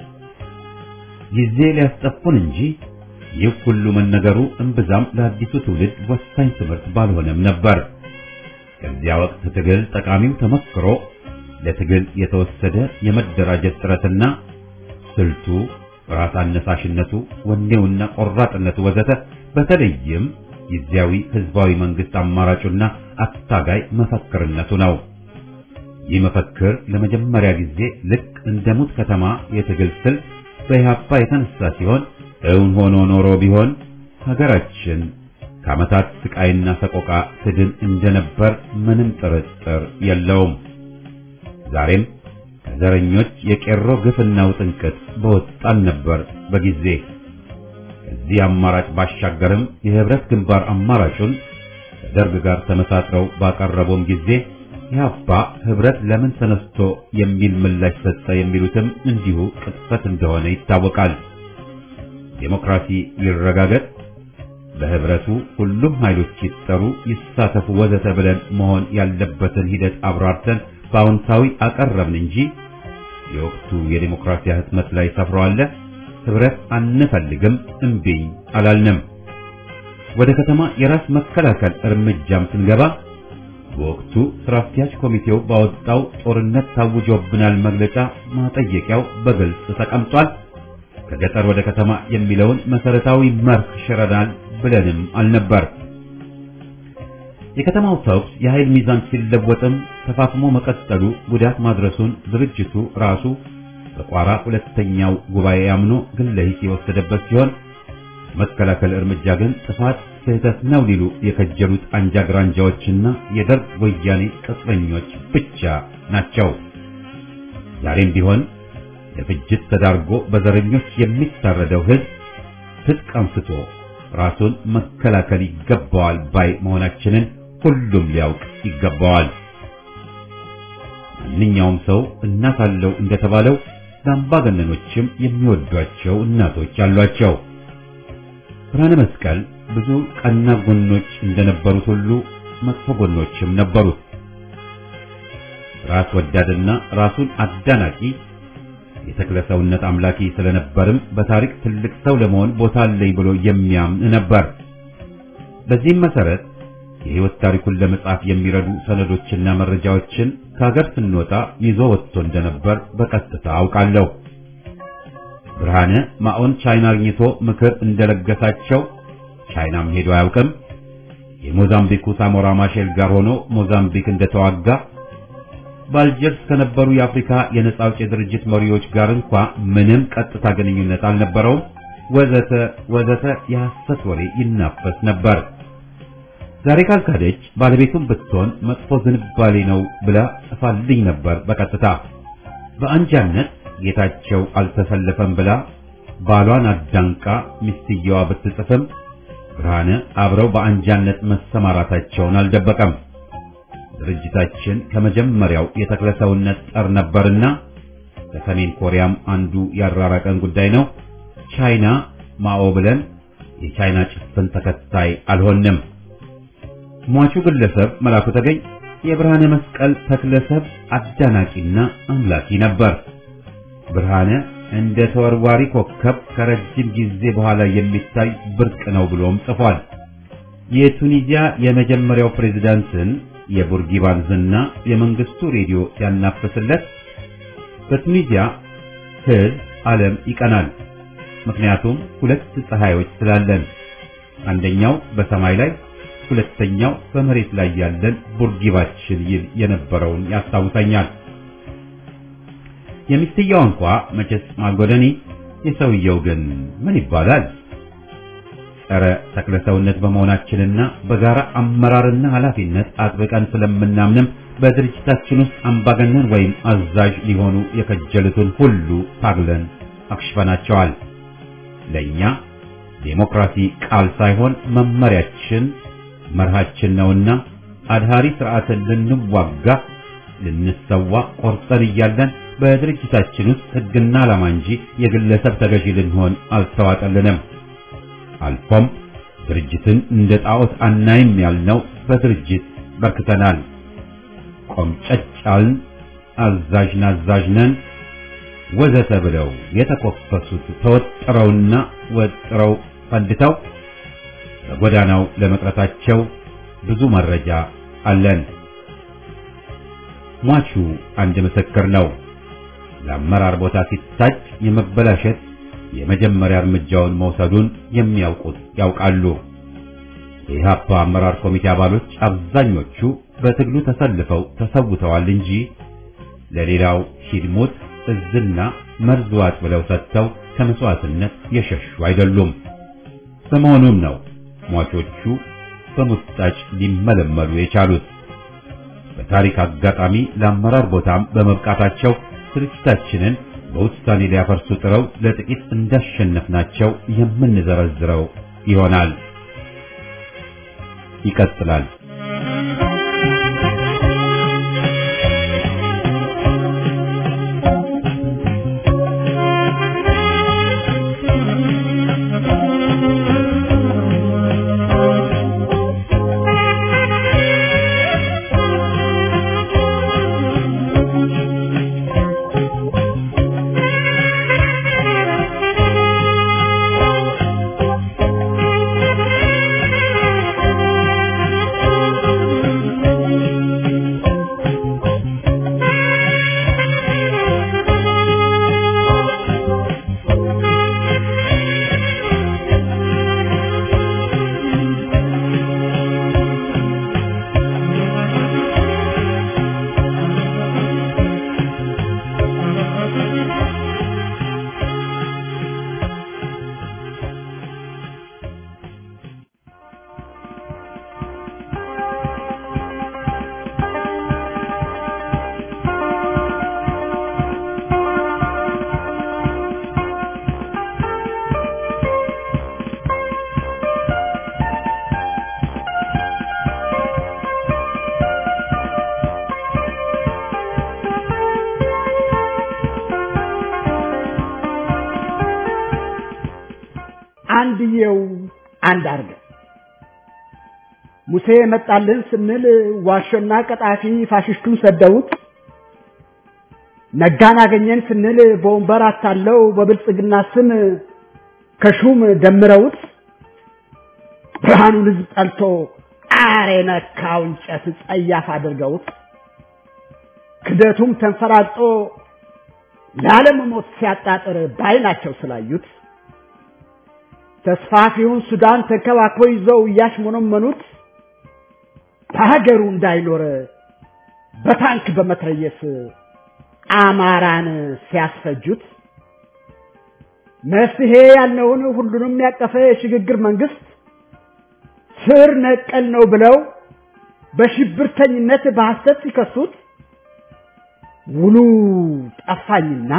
ጊዜ ሊያስጠፉን እንጂ ይህ ሁሉ መነገሩ እምብዛም ለአዲሱ ትውልድ ወሳኝ ትምህርት ባልሆነም ነበር። ከዚያ ወቅት ትግል ጠቃሚው ተመክሮ ለትግል የተወሰደ የመደራጀት ጥረትና ስልቱ፣ ራስ አነሳሽነቱ፣ ወኔውና ቆራጥነቱ ወዘተ በተለይም ጊዜያዊ ህዝባዊ መንግስት አማራጩና አታጋይ መፈክርነቱ ነው። ይህ መፈክር ለመጀመሪያ ጊዜ ልክ እንደ ሙት ከተማ የትግል ስልት በኢህአፓ የተነሳ ሲሆን እውን ሆኖ ኖሮ ቢሆን ሀገራችን ከዓመታት ስቃይና ሰቆቃ ትድን እንደነበር ምንም ጥርጥር የለውም። ዛሬም ከዘረኞች የቄሮ ግፍና ውጥንቅጥ በወጣን ነበር በጊዜ። ከዚህ አማራጭ ባሻገርም የህብረት ግንባር አማራጩን ከደርግ ጋር ተመሳጥረው ባቀረበውም ጊዜ ኢህአፓ ህብረት ለምን ተነስቶ የሚል ምላሽ ሰጠ የሚሉትም እንዲሁ ቅጥፈት እንደሆነ ይታወቃል። ዴሞክራሲ ይረጋገጥ፣ በህብረቱ ሁሉም ኃይሎች ይጠሩ፣ ይሳተፉ፣ ወዘተ ብለን መሆን ያለበትን ሂደት አብራርተን በአዎንታዊ አቀረብን እንጂ የወቅቱ የዴሞክራሲ ህትመት ላይ ሰፍረዋል። ህብረት አንፈልግም እምቢኝ አላልንም። ወደ ከተማ የራስ መከላከል እርምጃም ስንገባ በወቅቱ ስራ አስኪያጅ ኮሚቴው ባወጣው ጦርነት ታውጆብናል መግለጫ ማጠየቂያው በግልጽ ተቀምጧል። ከገጠር ወደ ከተማ የሚለውን መሰረታዊ መርህ ሽረናል ብለንም አልነበር። የከተማው ተኩስ የኃይል ሚዛን ሲለወጥም ተፋፍሞ መቀጠሉ ጉዳት ማድረሱን ድርጅቱ ራሱ በቋራ ሁለተኛው ጉባኤ አምኖ ግለ ሂስ የወሰደበት ሲሆን መከላከል እርምጃ ግን ጥፋት ስህተት ነው ሊሉ የከጀሉት አንጃ ግራንጃዎችና የደርግ ወያኔ ቅጥረኞች ብቻ ናቸው። ዛሬም ቢሆን ለፍጅት ተዳርጎ በዘረኞች የሚታረደው ህዝብ ትጥቅ አንስቶ ራሱን መከላከል ይገባዋል ባይ መሆናችንን ሁሉም ሊያውቅ ይገባዋል። ማንኛውም ሰው እናት አለው እንደተባለው ለአምባገነኖችም የሚወዷቸው እናቶች አሏቸው። ብርሃነ መስቀል ብዙ ቀና ጎኖች እንደነበሩት ሁሉ መጥፎ ጎኖችም ነበሩት። ራስ ወዳድና ራሱን አዳናቂ የተክለ ሰውነት አምላኪ ስለነበርም በታሪክ ትልቅ ሰው ለመሆን ቦታ አለኝ ብሎ የሚያምን ነበር። በዚህም መሰረት የህይወት ታሪኩን ለመጻፍ የሚረዱ ሰነዶችና መረጃዎችን ከሀገር ስንወጣ ይዞ ወጥቶ እንደነበር በቀጥታ አውቃለሁ። ብርሃነ ማኦን ቻይና አግኝቶ ምክር እንደለገሳቸው ቻይናም ሄዶ አያውቅም። የሞዛምቢኩ ሳሞራ ማሼል ጋር ሆኖ ሞዛምቢክ እንደተዋጋ በአልጀርስ ከነበሩ የአፍሪካ የነጻ አውጪ ድርጅት መሪዎች ጋር እንኳ ምንም ቀጥታ ግንኙነት አልነበረውም። ወዘተ ወዘተ የሐሰት ወሬ ይናፈስ ነበር። ዛሬ ካልካደች ባለቤቱም ብትሆን መጥፎ ዝንባሌ ነው ብላ ጽፋልኝ ነበር በቀጥታ በአንጃነት ጌታቸው አልተሰለፈም ብላ ባሏን አዳንቃ ሚስትየዋ ብትጽፍም ብርሃነ አብረው በአንጃነት መሰማራታቸውን አልደበቀም። ድርጅታችን ከመጀመሪያው የተክለ ሰውነት ጸር ነበርና ከሰሜን ኮሪያም አንዱ ያራራቀን ጉዳይ ነው። ቻይና ማኦ ብለን የቻይና ጭፍን ተከታይ አልሆንም። ሟቹ ግለሰብ መላኩ ተገኝ የብርሃነ መስቀል ተክለሰብ አዳናቂና አምላኪ ነበር። ብርሃነ እንደ ተወርዋሪ ኮከብ ከረጅም ጊዜ በኋላ የሚታይ ብርቅ ነው ብሎም ጽፏል። የቱኒዚያ የመጀመሪያው ፕሬዝዳንትን የቡርጊባን ዝና የመንግስቱ ሬዲዮ ሲያናፍስለት በቱኒዚያ ሕዝብ ዓለም ይቀናል። ምክንያቱም ሁለት ፀሐዮች ስላለን፣ አንደኛው በሰማይ ላይ ሁለተኛው በመሬት ላይ ያለን ቡርጊባችን ይል የነበረውን ያስታውሰኛል። የሚስትየው እንኳ መቼስ ማጎደኒ፣ የሰውየው ግን ምን ይባላል? ጸረ ተክለ ሰውነት በመሆናችንና በጋራ አመራርና ኃላፊነት አጥብቀን ስለምናምንም በድርጅታችን ውስጥ አምባገነን ወይም አዛዥ ሊሆኑ የከጀሉትን ሁሉ ታግለን አክሽፈናቸዋል። ለኛ ዴሞክራሲ ቃል ሳይሆን መመሪያችን መርሃችን ነውና አድሃሪ ስርዓትን ልንዋጋ ልንሰዋ ቆርጠን እያለን በድርጅታችን ውስጥ ሕግና ዓላማ እንጂ የግለሰብ ተገዢ ልንሆን አልተዋጠልንም። አልፎም ድርጅትን እንደ ጣዖት አናይም ያልነው በድርጅት በርክተናል። ቆምጨጫልን፣ አዛዥ ናዛዥ ነን ወዘተ ብለው የተኮፈሱት ተወጥረውና ወጥረው ፈንድተው በጎዳናው ለመቅረታቸው ብዙ መረጃ አለን። ሟቹ አንድ ምስክር ነው። ለአመራር ቦታ ሲታጭ የመበላሸት የመጀመሪያ እርምጃውን መውሰዱን የሚያውቁት ያውቃሉ። የኢህአፓ አመራር ኮሚቴ አባሎች አብዛኞቹ በትግሉ ተሰልፈው ተሰውተዋል እንጂ ለሌላው ሂድሙት እዝና መርዝ ዋጥ ብለው ሰጥተው ከመስዋዕትነት የሸሹ አይደሉም። በመሆኑም ነው ሟቾቹ በሙጣጭ ሊመለመሉ የቻሉት። በታሪክ አጋጣሚ ለአመራር ቦታም በመብቃታቸው ድርጅታችንን በውሳኔ ሊያፈርሱ ጥረው ለጥቂት እንዳሸነፍናቸው የምንዘረዝረው ይሆናል። ይቀጥላል። አንድየው አንድ አርገ ሙሴ መጣልን ስንል ዋሾና ቀጣፊ ፋሽስቱን ሰደውት ነጋን አገኘን ስንል በወንበር አታለው በብልጽግና ስም ከሹም ደምረውት ብርሃኑን ህዝብ ጠልቶ አሬ ነካው እንጨት ጸያፍ አድርገውት ክደቱም ተንፈራጦ ለዓለም ሞት ሲያጣጥር ባይናቸው ስላዩት ተስፋፊውን ሱዳን ተንከባክቦ ይዘው እያሽሞነመኑት በሀገሩ እንዳይኖር በታንክ በመትረየስ አማራን ሲያስፈጁት መፍትሄ ያልነውን ሁሉንም ያቀፈ የሽግግር መንግስት ስር ነቀል ነው ብለው በሽብርተኝነት በሐሰት ሲከሱት ውሉ ጠፋኝና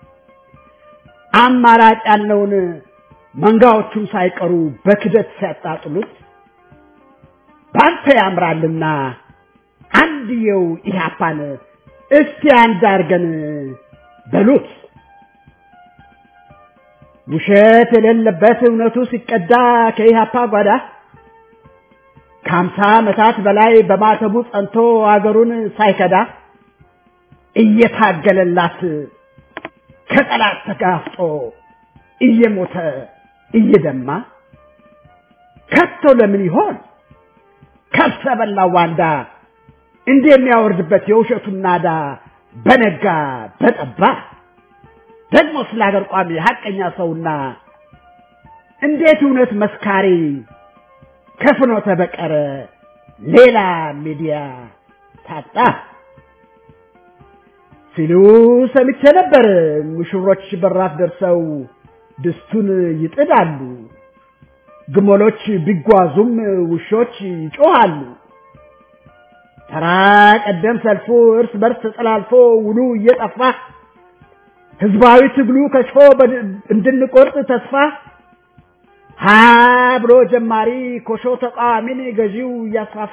አማራጭ ያልነውን መንጋዎቹም ሳይቀሩ በክደት ሲያጣጥሉት ባንተ ያምራልና አንድየው ኢህአፓን እስቲ አንድ አርገን በሉት። ውሸት የሌለበት እውነቱ ሲቀዳ ከኢህአፓ ጓዳ ከሀምሳ ዓመታት በላይ በማተቡ ጸንቶ አገሩን ሳይከዳ እየታገለላት ከጠላት ተጋፍጦ እየሞተ እየደማ ከቶ ለምን ይሆን ከብሰ በላው ዋንዳ እንዲህ የሚያወርድበት የውሸቱን ናዳ በነጋ በጠባ ደግሞ ስለ ሀገር ቋሚ ሀቀኛ ሰውና እንዴት እውነት መስካሪ ከፍኖተ በቀር ሌላ ሚዲያ ታጣ ሲሉ ሰምቼ ነበር። ሙሽሮች በራፍ ደርሰው ድስቱን ይጥዳሉ። ግመሎች ቢጓዙም ውሾች ይጮሃሉ። ተራ ቀደም ሰልፉ እርስ በርስ ተጠላልፎ ውሉ እየጠፋ ህዝባዊ ትግሉ ከሽፎ እንድንቆርጥ ተስፋ ሀ ብሎ ጀማሪ ኮሾ ተቃዋሚን ገዢው እያስፋፋ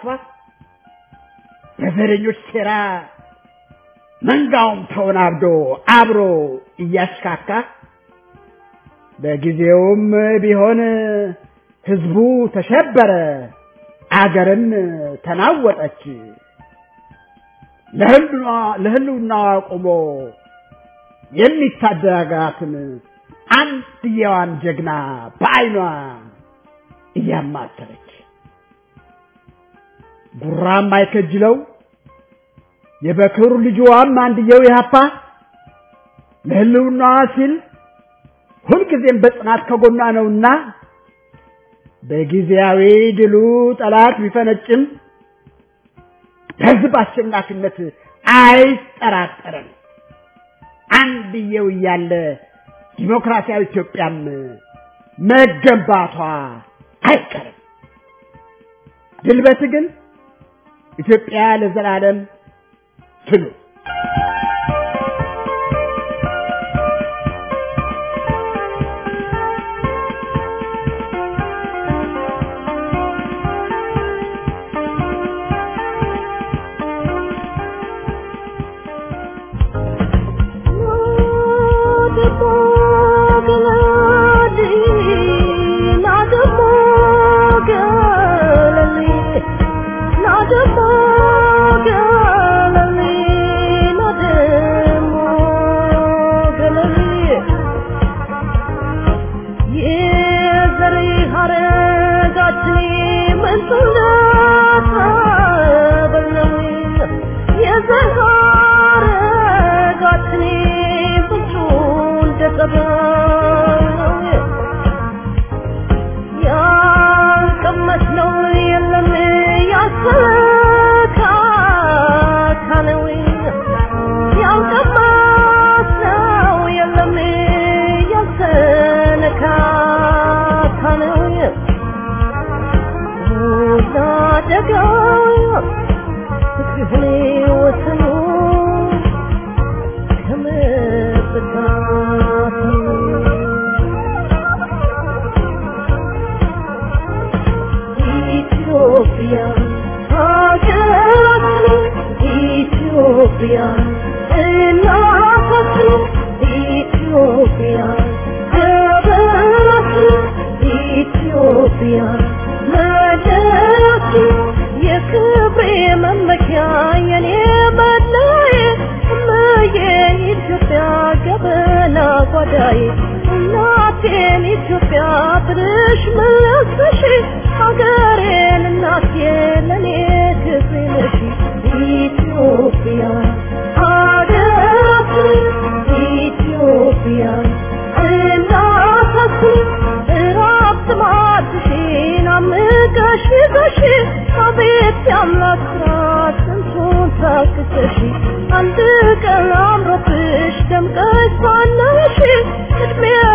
በዘረኞች ሴራ መንጋውም ተወናብዶ አብሮ እያሽካካ በጊዜውም ቢሆን ህዝቡ ተሸበረ፣ አገርም ተናወጠች። ለህልውናዋ ቆሞ የሚታደጋትን አንድየዋን ጀግና በዓይኗ እያማተረች ጉራም አይከጅለው የበክሩ ልጅዋም አንድየው ያፓ ለህልውናዋ ሲል ሁልጊዜም በጽናት ከጎኗ ነውና በጊዜያዊ ድሉ ጠላት ቢፈነጭም በህዝብ አሸናፊነት አይጠራጠርም። አንድየው እያለ ዲሞክራሲያዊ ኢትዮጵያም መገንባቷ አይቀርም። ድል በትግል ኢትዮጵያ ለዘላለም ትኑር።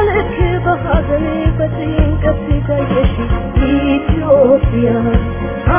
Ethiopia,